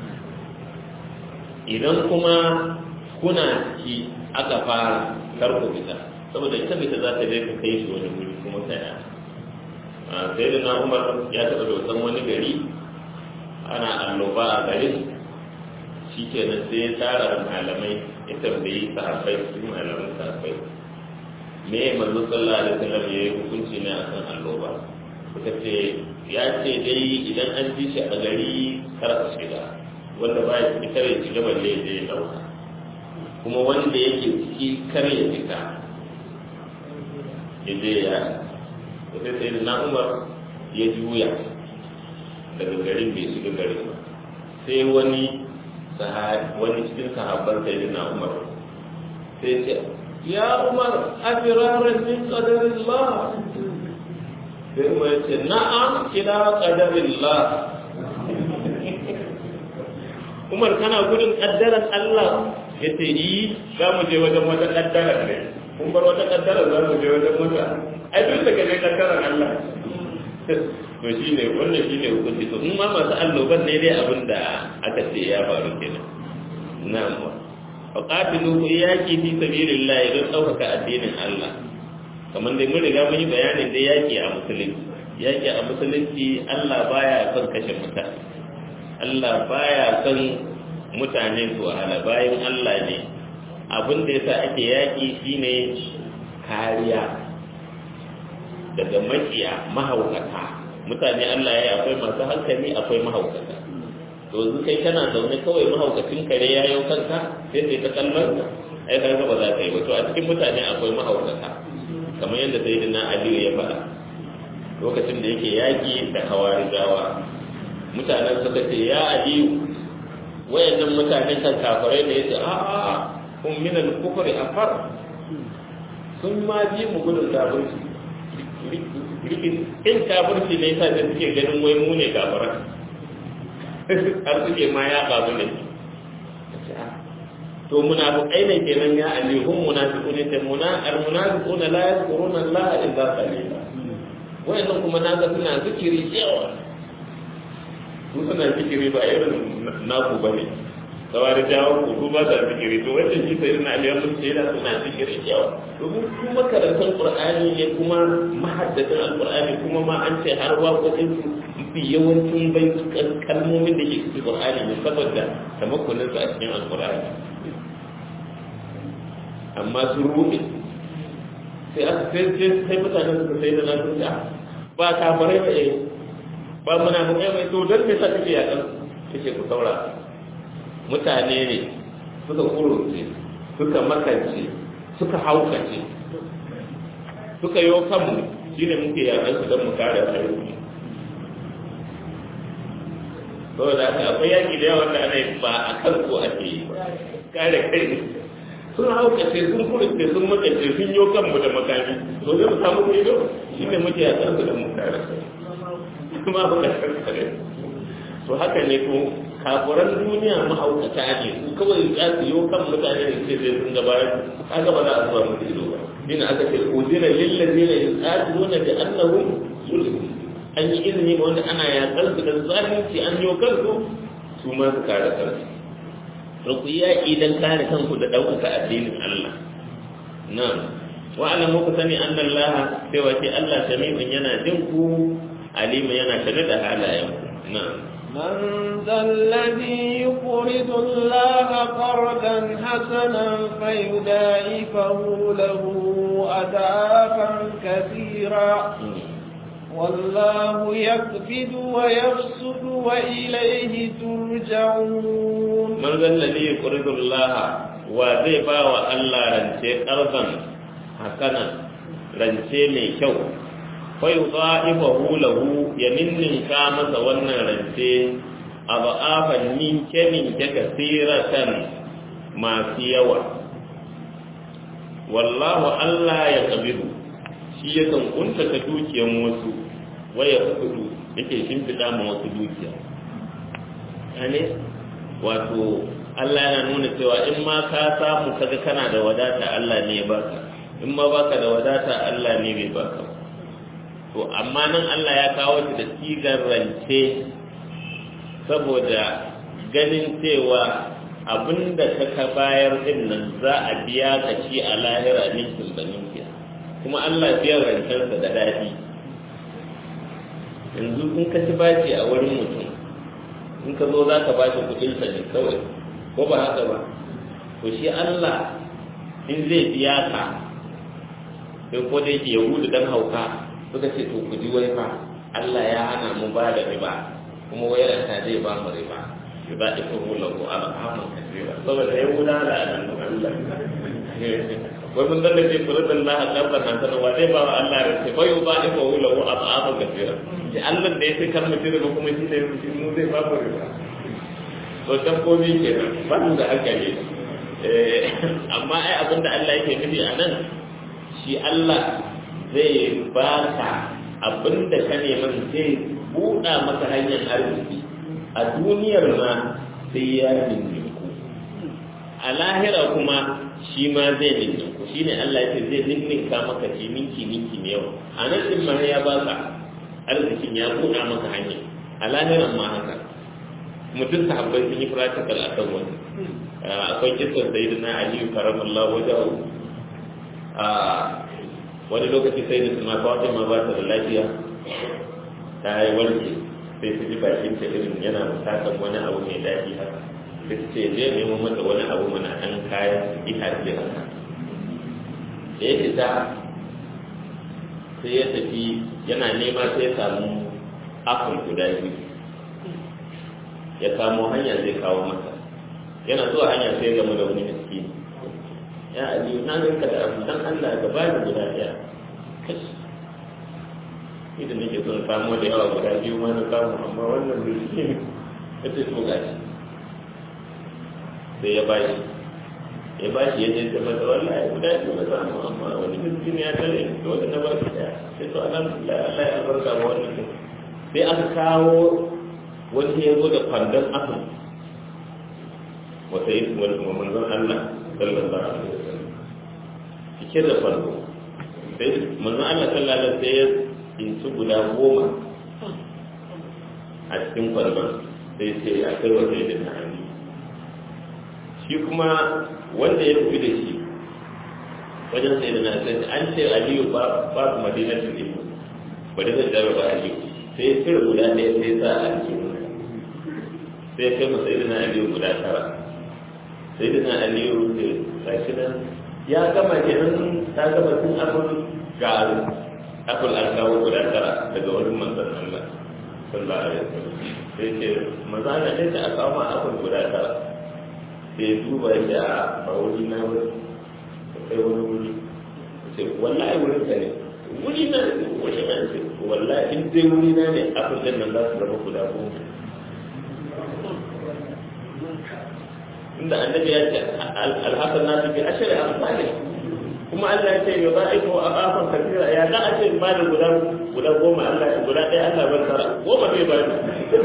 idan kuma kuna ci aka fara kar ku fita saboda ita fita za ta je ka kai shi wani guri kuma saya sai da na umar ya taɓa dosan wani gari ana alloba a garin shi kenan sai ya tara malamai ya tambayi sahabbai su malaman sahabbai me manzo sallallahu alaihi wasallam ya yi hukunci ne akan alloba suka ce ya ce dai idan an ji shi a gari kar a shiga wanda ba ya fitar ya shiga balle ya ya dauka kuma wanda yake ciki kar ya fita ya je ya sai sai na umar ya juya daga garin bai shiga garin ba sai wani wani cikin sahabban sai na umar sai ce ya umar afiraran min qadarillah sai mu ya ce na'am ila qadarillah Umar kana gudun kaddaran Allah ya ce yi za mu je wajen wata kaddara ne kun bar wata kaddara za mu je wajen wata ai duk da kaje kaddaran Allah to shi ne wannan shi ne hukunci to in ma masu alloban ne dai abin da aka ce ya faru kenan na'am wa qatilu ku yaki fi sabilillah don ɗaukaka addinin Allah kamar dai mun riga mun yi bayanin dai yaki a musulunci yaki a musulunci Allah baya son kashe mutane Allah baya son mutane su wahala bayan Allah ne abin da yasa ake yaki shine kariya daga makiya mahaukata mutane Allah ya akwai masu hankali akwai mahaukata to yanzu kai kana zaune kawai mahaukacin kare ya yau kanka sai sai ta kallon ka ai kaga ba za ka yi ba to a cikin mutane akwai mahaukata kamar yadda sayyidina Aliyu ya faɗa lokacin da yake yaƙi da hawarijawa mutanen suka ce ya Aliyu wayannan mutanen kan kafirai ne yace a a kun min al-kufri afar sun ma ji mu gudun kafirci in kafirci ne yasa da suke ganin wai mu ne kafirai har suke ma ya babu ne to munafiqai ne kenan ya ali hum munafiqun ne muna al munafiquna la yadhkuruna Allah illa qalila wayannan kuma naga suna zikiri yawa su suna zikiri ba irin naku bane kawai jawo ku ba da zikiri to wanda shi sai ina aliyar mun sai da suna zikiri yawa domin su makarantar qur'ani ne kuma mahaddatan alqur'ani kuma ma an ce har waƙoƙin su fi yawancin bai kalmomin da ke cikin qur'ani ne saboda tamakkunin su a cikin alqur'ani amma sun ruɗe sai aka sai sai sai mutanen suka sai da nasu ta ba kafarai ba eh ba muna mu mai to dan me sa kake ya dan kake ku saura mutane ne suka kurunce suka makance suka haukace suka yi kanmu shine muke yaran su don mu kare ayyuki saboda haka akwai yaƙi da yawa da ana ba a kan ko ake yi kare kai sun haukace sun kurce sun makace sun yi kanmu da makami to zai mu samu ido shi ne muke a kansu da mu kare kuma ba ka kare to haka ne ko kafuran duniya mahaukata ne su kawai za su yi kan mutane da ce sai sun gaba kaga ba za a zuwa musu ido ba shine aka ce udina lillazina yuqatiluna bi annahum zulmun an yi izini ga wanda ana yaƙar su da zalunci an yi kansu su ma su kare kansu to ku yaƙi don kare kanku da ɗaukaka addinin Allah na'am wa alamu ku sani anna Allah sai wace Allah sami'un yana jin ku alimu yana tare da halayen ku na'am من ذا الذي يقرض الله قرضا حسنا فيدائفه له أدافا كثيرا والله يقبض ويبسط وإليه ترجعون من ذا الذي يقرض الله وزي باوى الله رنسي قرضا حسنا رنسي من شو فيضاعفه له يمن كامس ونن رنسي aba'afan ninke ninke kasiratan masu yawa wallahu Allah ya kabiru shi yakan kuntata dukiyan wasu waya kudu yake shimfiɗa ma wasu dukiya ne wato Allah yana nuna cewa in ma ka samu kaga kana da wadata Allah ne ya baka in ma baka da wadata Allah ne bai baka to amma nan Allah ya kawo shi da sigar rance saboda ganin cewa abinda ka ka bayar din nan za a biya ka ci a lahira ninkin da ninkin kuma Allah biyan rancensa da daɗi yanzu in ka ci bashi a wurin mutum in ka zo za ka ba shi kuɗinsa ne kawai ko ba haka ba to shi Allah in zai biya ka sai ko da yake yahudu dan hauka suka ce to ku ji wai fa Allah ya hana mu ba da riba kuma wai ranta zai ba mu riba riba da ko lahu al'amun kasira saboda yahuda da annabi Allah wai mun dan da ce furudan Allah qablan hasana wa zai ba wa Allah rance fa yuba ifa lahu al'amun kasira shi Allah da ya sai kar mutum riba kuma shi ne mu zai ba mu riba to dabbobi kenan ba mu da hankali amma ai abinda Allah yake nufi a nan shi Allah zai baka abinda ka neman zai buɗa maka hanyar arziki a duniyar ma sai ya ninku a lahira kuma shi ma zai ninku shi ne Allah ce zai ninninka maka ce ninki ninki ne yau a nan ɗin ma ya baka arzikin ya buɗa maka hanya a lahiran ma haka mutum sahabbai sun yi practical a kan wani akwai kisan sai na aliyu karamallahu wajen wani lokaci sai da suna kawai ma ba ta da lafiya ta yi warke sai su ji bakin ta irin yana bukatar wani abu mai daɗi haka sai su ce zai nemo mata wani abu mana ɗan kayan itace haka da ya fita sai ya tafi yana nema sai ya samu akun guda biyu ya kamo hanya zai kawo mata yana zuwa hanya sai ya gama da wani miskini ya aliyu na ganka da abu dan Allah ga bani guda ɗaya kashi idan nake son samu da yawa guda biyu ma na samu amma wannan miskini ya ce to gashi sai ya bashi ya bashi ya je ta mata wallahi guda biyu na samu amma wani miskini ya tare ni dole na ba shi ɗaya sai to alhamdulillah Allah ya albarka ma wannan sai aka kawo wanda ya zo da kwandon asin wata yi manzon Allah sallallahu alaihi wasallam cike da farko sai manzon Allah sallallahu alaihi wasallam sai ya tsinci guda goma a cikin kwandon sai sai a kai wa sai da na'ani shi kuma wanda ya tafi da shi wajen sai da na'ani an ce aliyu ba ba su madinatul ilmu ba da zai ba aliyu sai ya cire guda ɗaya sai sa a cikin sai ya kai masa irin aliyu guda tara sai da aliyu da gashi nan ya gama kenan ta gama tun abin ga akul an kawo guda tara daga wurin manzon Allah sallallahu alaihi wasallam sai ce maza na da aka kawo ma akul guda tara sai duba ya a wuri na wuri sai wani wuri sai wallahi wurin ka ne wuri na ne wani na ce wallahi in dai wuri na ne akul din nan za su zama guda goma inda annabi ya ce alhassan nasu bi ashari amsali kuma Allah ya ce ya ba aiko a kafan kafira ya za a ce ba da guda guda goma Allah guda ɗaya Allah ban tara goma zai ba ni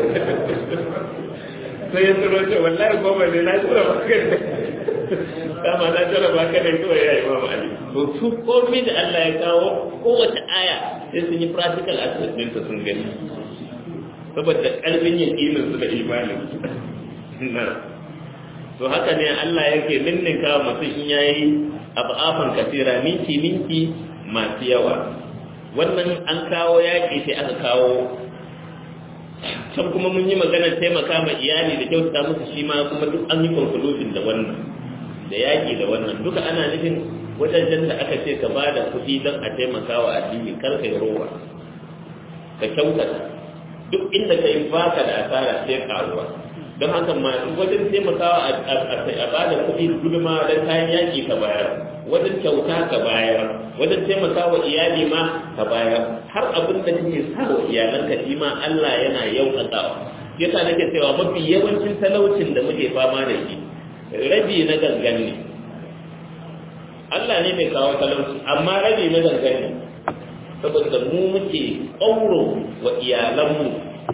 sai ya tsoro ce wallahi goma ne na tsoro ba ka ne dama na tsoro ba ka ne kawai ya yi ma Ali to su komai da Allah ya kawo kowace aya sai sun yi practical aspect ɗinta sun gani saboda ƙarfin yaƙinin su da imanin na to haka ne Allah yake ninninka mutum in yayi abafan kasira minki minki masu yawa wannan an kawo yaƙi sai aka kawo can kuma mun yi maganar taimaka ma iyali da kyautata musu shi ma kuma duk an yi conclusion da wannan da yaƙi da wannan duka ana nufin wajen da aka ce ka bada kuɗi don a taimaka wa addini kar ka yi rowa ka kyautata duk inda ka yi baka da asara sai karuwa don haka ma wajen taimakawa a bada kuɗi guduma don kayan yaƙi ka bayar wajen kyauta ka bayar wajen taimakawa iyali ma ka bayar har abin da kake sa wa iyalanka shi ma Allah yana yauƙaƙawa yasa nake cewa mafi yawancin talaucin da muke fama da shi rabi na gangan ne Allah ne mai kawo talauci amma rabi na gangan ne saboda mu muke ƙauro wa iyalanmu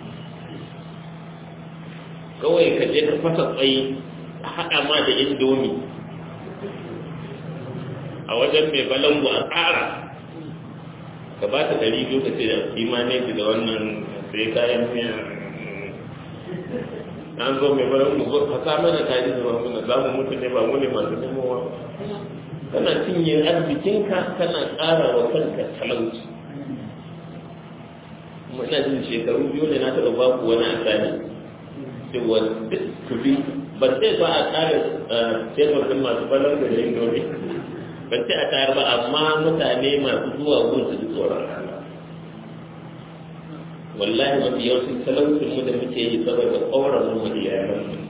kawai ka je ka fasa tsayi a haɗa ma da indomi a wajen mai balangu a tsara ka ba ta ɗari biyu ka ce da imanin da wannan sai kayan miya an zo mai balangu ko ka sa mana kaji da mamuna za mu mutu ne ba mu ne masu nemowa kana cinye arzikinka kana ƙara wa kanka talauci kuma ina jin shekaru biyu ne na taɓa baku wani asali cewa duk kuɗi ban sai ba a ƙara tebur ɗin masu balon da yin dole ban sai a tayar ba amma mutane masu zuwa gun su ji tsoron wallahi mafi yawancin talaucin mu da muke yi saboda ƙauran mu da yaran mu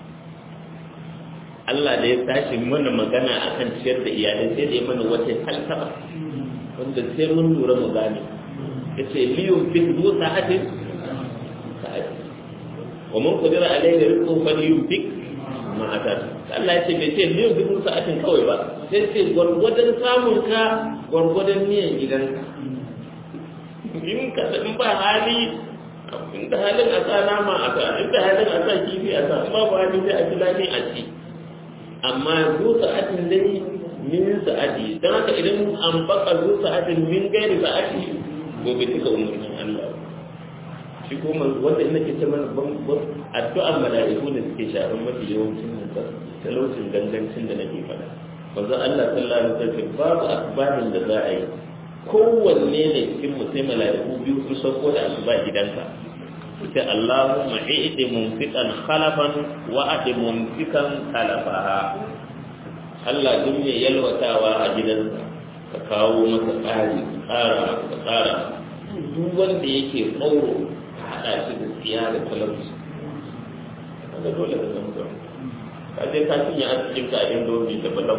Allah da ya tashi mana magana akan ciyar da iyalai sai da ya mana wata falsafa wanda sai mun lura mu gane yace liyun fi du sa'atin sa'atin wa man qadira alayhi rizquhu falyunfik ma atat Allah yace bai ce liyun fi du sa'atin kawai ba sai ce gwargwadon samun ka gwargwadon niyan gidanka in ka in ba hali in da halin a sa nama a sa in da halin a sa kifi a sa ba ba hali sai a ji daɗin a ci amma zu sa'atin dai min sa'ati dan haka idan an baka zu sa'atin min gairi sa'ati gobe duka umarnin Allah shi kuma wanda ina ke ce mana ban addu'an mala'iku da suke sharan mafi yawancin nan talaucin gangancin da nake faɗa manzo Allah sallallahu alaihi wasallam babu akbarin da za a yi kowanne ne cikin mu sai mala'iku biyu sun sauko da asuba gidanka sai Allahumma i'ti munfiqan khalafan wa ati mumfikan khalafaha Allah duk ne yalwatawa a gidansa ka kawo masa tsari tsara ka tsara duk wanda yake tsauro ka haɗa shi da tsiya da talauci kaga dole ka zama zama ka je ka cinye arzikin ka a indomi da balan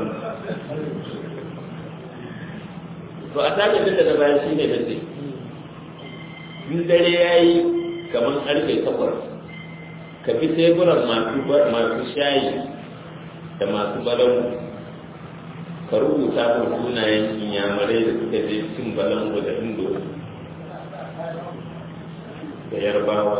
to a tabi da na bayan shi ne nace in dare ya yi kamar karfe takwas ka bi teburan masu shayi da masu balangu ka rubuta kan sunayen inyamurai da suka je cin balangu da indo da yarbawa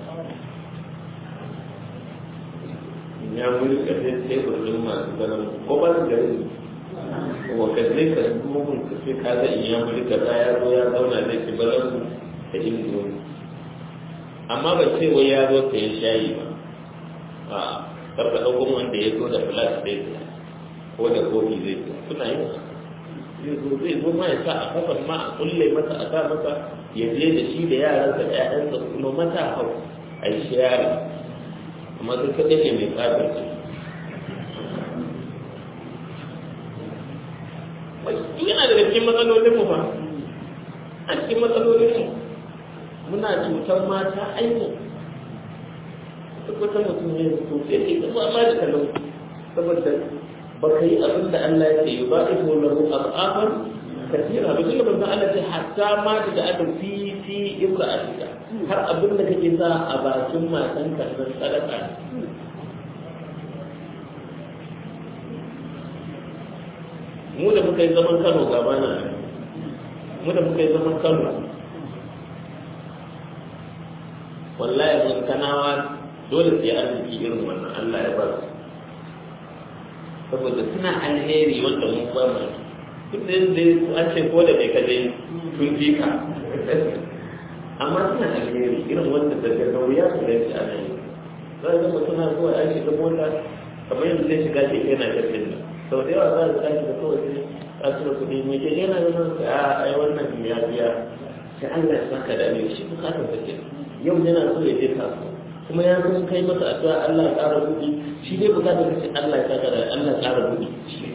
inyamuri ka je tebur din masu balangu ko ba su gari kuma ka je ka mugun ka ce ka ga inyamuri ka za ya zo ya zauna zai ci balangu da indo amma ba ce wai ya zo ka yi shayi ba a karka ɗaukun wanda ya zo da flash zai ko da kofi zai zo suna yin zai zo zai zo ma ya sa a kafan ma a kulle masa a sa masa ya je da shi da yaransa da ƴaƴansa kuma mata hau a yi shayari amma sai kaɗai ne mai tsarin ce yana daga cikin matsalolinmu ba a cikin matsalolinmu muna cutar mata ainihin duk wata mutum ne to sai ke kuma ma da kalau saboda ba ka yi abin da Allah ya ce yi ba iko lahu al'afar kasira ba tunda ban Allah ce hatta ma da aka fi fi imra'atika har abin da kake sa a bakin matan ka nan sadaka mu da muka yi zaman Kano gaba na mu da muka yi zaman Kano wallahi mun kanawa dole sai arziki irin wannan Allah ya ba su saboda suna alheri wanda mun ba mu duk da yanzu an ce ko da bai kaje sun fi ka amma suna alheri irin wanda daga wuya su da shi ana yi za a zama suna zuwa ya shiga mota kamar yanzu zai shiga ke yana tafin nan sau da yawa za a tashi da kawai sai a cire kuɗi mai ke yana da nan a ai wannan ya biya sai Allah ya saka da mai shi bukatar da ke yau yana so ya je kasuwa kuma ya san kai masa addu'a Allah ya ƙara buɗi shi dai bukatar ka ce Allah ya saka da Allah ya ƙara buɗi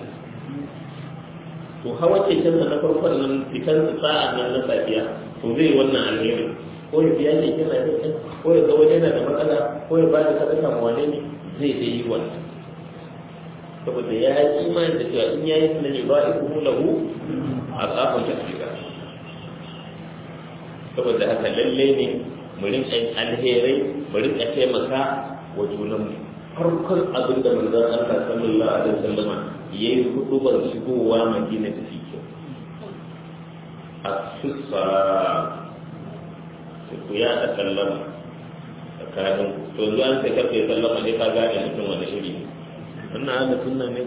to hawa keken na farkon nan fitar sa'a nan na safiya to zai wannan alheri ko ya biya keken na yau ko ya ga wani yana da matsala ko ya bada sadaka ma wane ne zai dai yi wannan saboda ya yi imani da cewa in yayi sunan ya ba'i kuma lahu a tsafin tafiya saboda haka lalle ne mu rinka yin alherai mu rinka taimaka wa junanmu farkon abin da manzon Allah sallallahu alaihi wasallam yayi hudubar shigowa Madina da shi asusa ku ya da sallama tsakanin to yanzu an sai karfe sallama ne ka gane mutum wani iri ne wannan haka sunna ne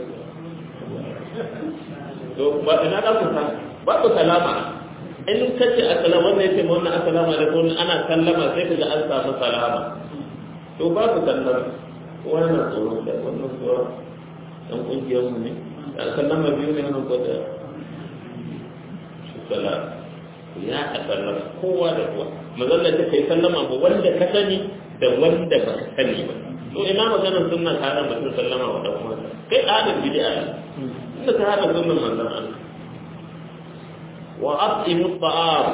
to ba ina da ku ba ku salama in ka ce assalamu wannan yace ma wannan assalamu alaikum ana sallama sai ka ga an samu salama to ba ku sallama wannan tsoro da wannan tsoro dan kungiyar mu ne sallama biyu ne wannan ko da salam ya a sallama kowa da kowa mazalla ta kai sallama ba wanda ka sani da wanda ba ka sani ba to ina maganar sunna ka hana mutum sallama wa dan uwansa kai adam bid'a ne inda ka hana sunnan manzon Allah wa at'imu ta'am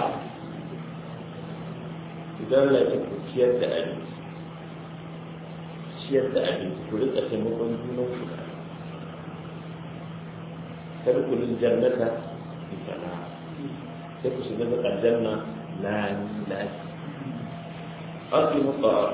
idan la ta ciyar da abinci ciyar da abinci ku rika taimakon junan ku tadkhulul jannata bi salam sai ku shiga da aljanna la la أقيموا الطعام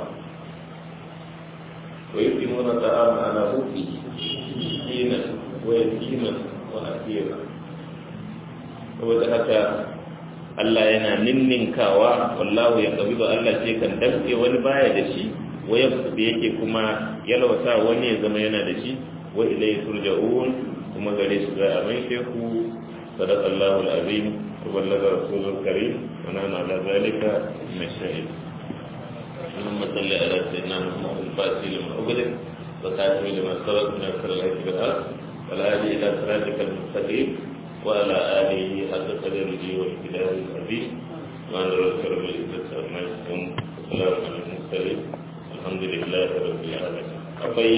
ويقيمون الطعام على حبه مسكينا ويتيما وأسيرا saboda haka Allah yana ninninkawa wallahu ya kabi ba Allah ce kan damke wani baya da shi waya da yake kuma yalwata wani ya zama yana da shi wa ilayhi turja'un kuma gare shi za a mai sheku sadaqallahu al-azim wa ballaga rasulul karim wa nana ala zalika min shahid اللهم صل على سيدنا محمد الفاتح لما أغلق وخاتم لما سبق من أكثر الهدي بالحق والهادي إلى صراطك المستقيم وعلى آله حق قدره والكتاب العظيم وعن رسول بالعزة عما يصفون وسلام على المرسلين الحمد لله رب العالمين akwai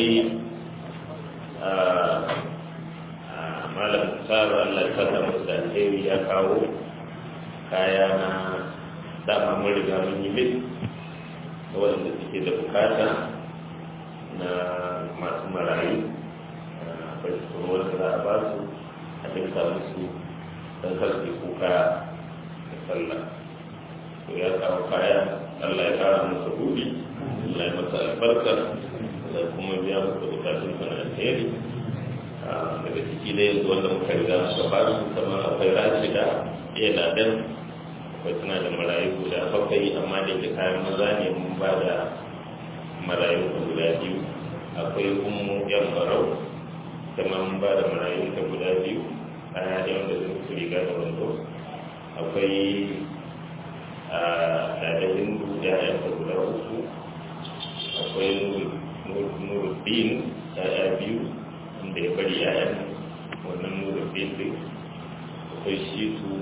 malam tsara Allah ya saka masa alheri ya kawo kaya na dama mun riga mun yi mit waɗanda suke da bukata na masu marayu akwai tsoron da za a ba su a dinka musu don karfe kuka da sallah to ya kawo kaya allah ya kara masa buɗi allah ya masa albarka da kuma biya masa bukatun sana alheri daga ciki da yanzu wanda muka riga muka ba su kamar akwai rashida iya ladan akwai suna da marayu guda bakwai amma da ke kayan maza ne mun ba da marayu guda biyu akwai ummu yan barau kuma mun ba da marayu ta guda biyu kaya ne wanda zai su riga da wando akwai a ɗalibin da ya ta guda uku akwai nuruddin ya biyu wanda ya bari ya wannan nuruddin din akwai shi su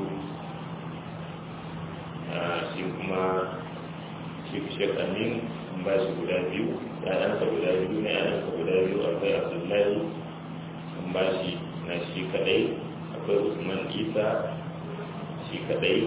shi kuma shi shek amin an ba shi guda biyu ya'yansa guda biyu na ya'yansa guda biyu akwai abdullahi an ba shi na shi kadai akwai usman isa shi kadai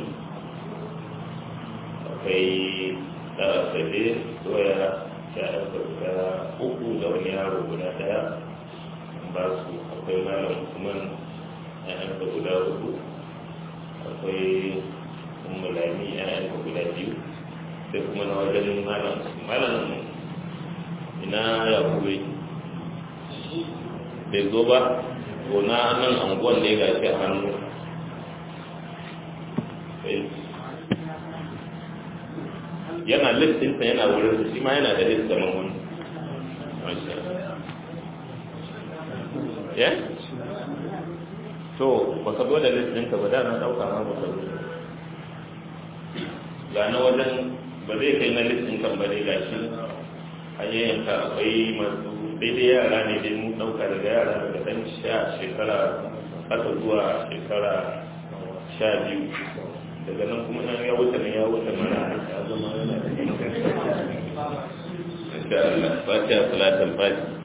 akwai tsara sabe doya ya'yansa guda uku da wani yaro guda daya an ba su akwai malam usman ya'yansa guda uku akwai mulami yayan guda biyu sai kuma na wajen malam malam ina ya kuwe bai zo ba ko na nan anguwan da ya gashi a hannu yana listinsa yana wurin shi ma yana da list kamar wani ya to ba ka zo da listinka ba da na ɗauka ma ba ka zo ga na wajen ba zai kai na listin kan ba dai gashi hanyoyinka akwai masu daidai yara ne dai mun ɗauka daga yara daga ɗan sha shekara haka zuwa shekara sha biyu daga nan kuma nan ya wuce nan ya wuce mana ya zama yana da yin da Allah fatiha salatul fatiha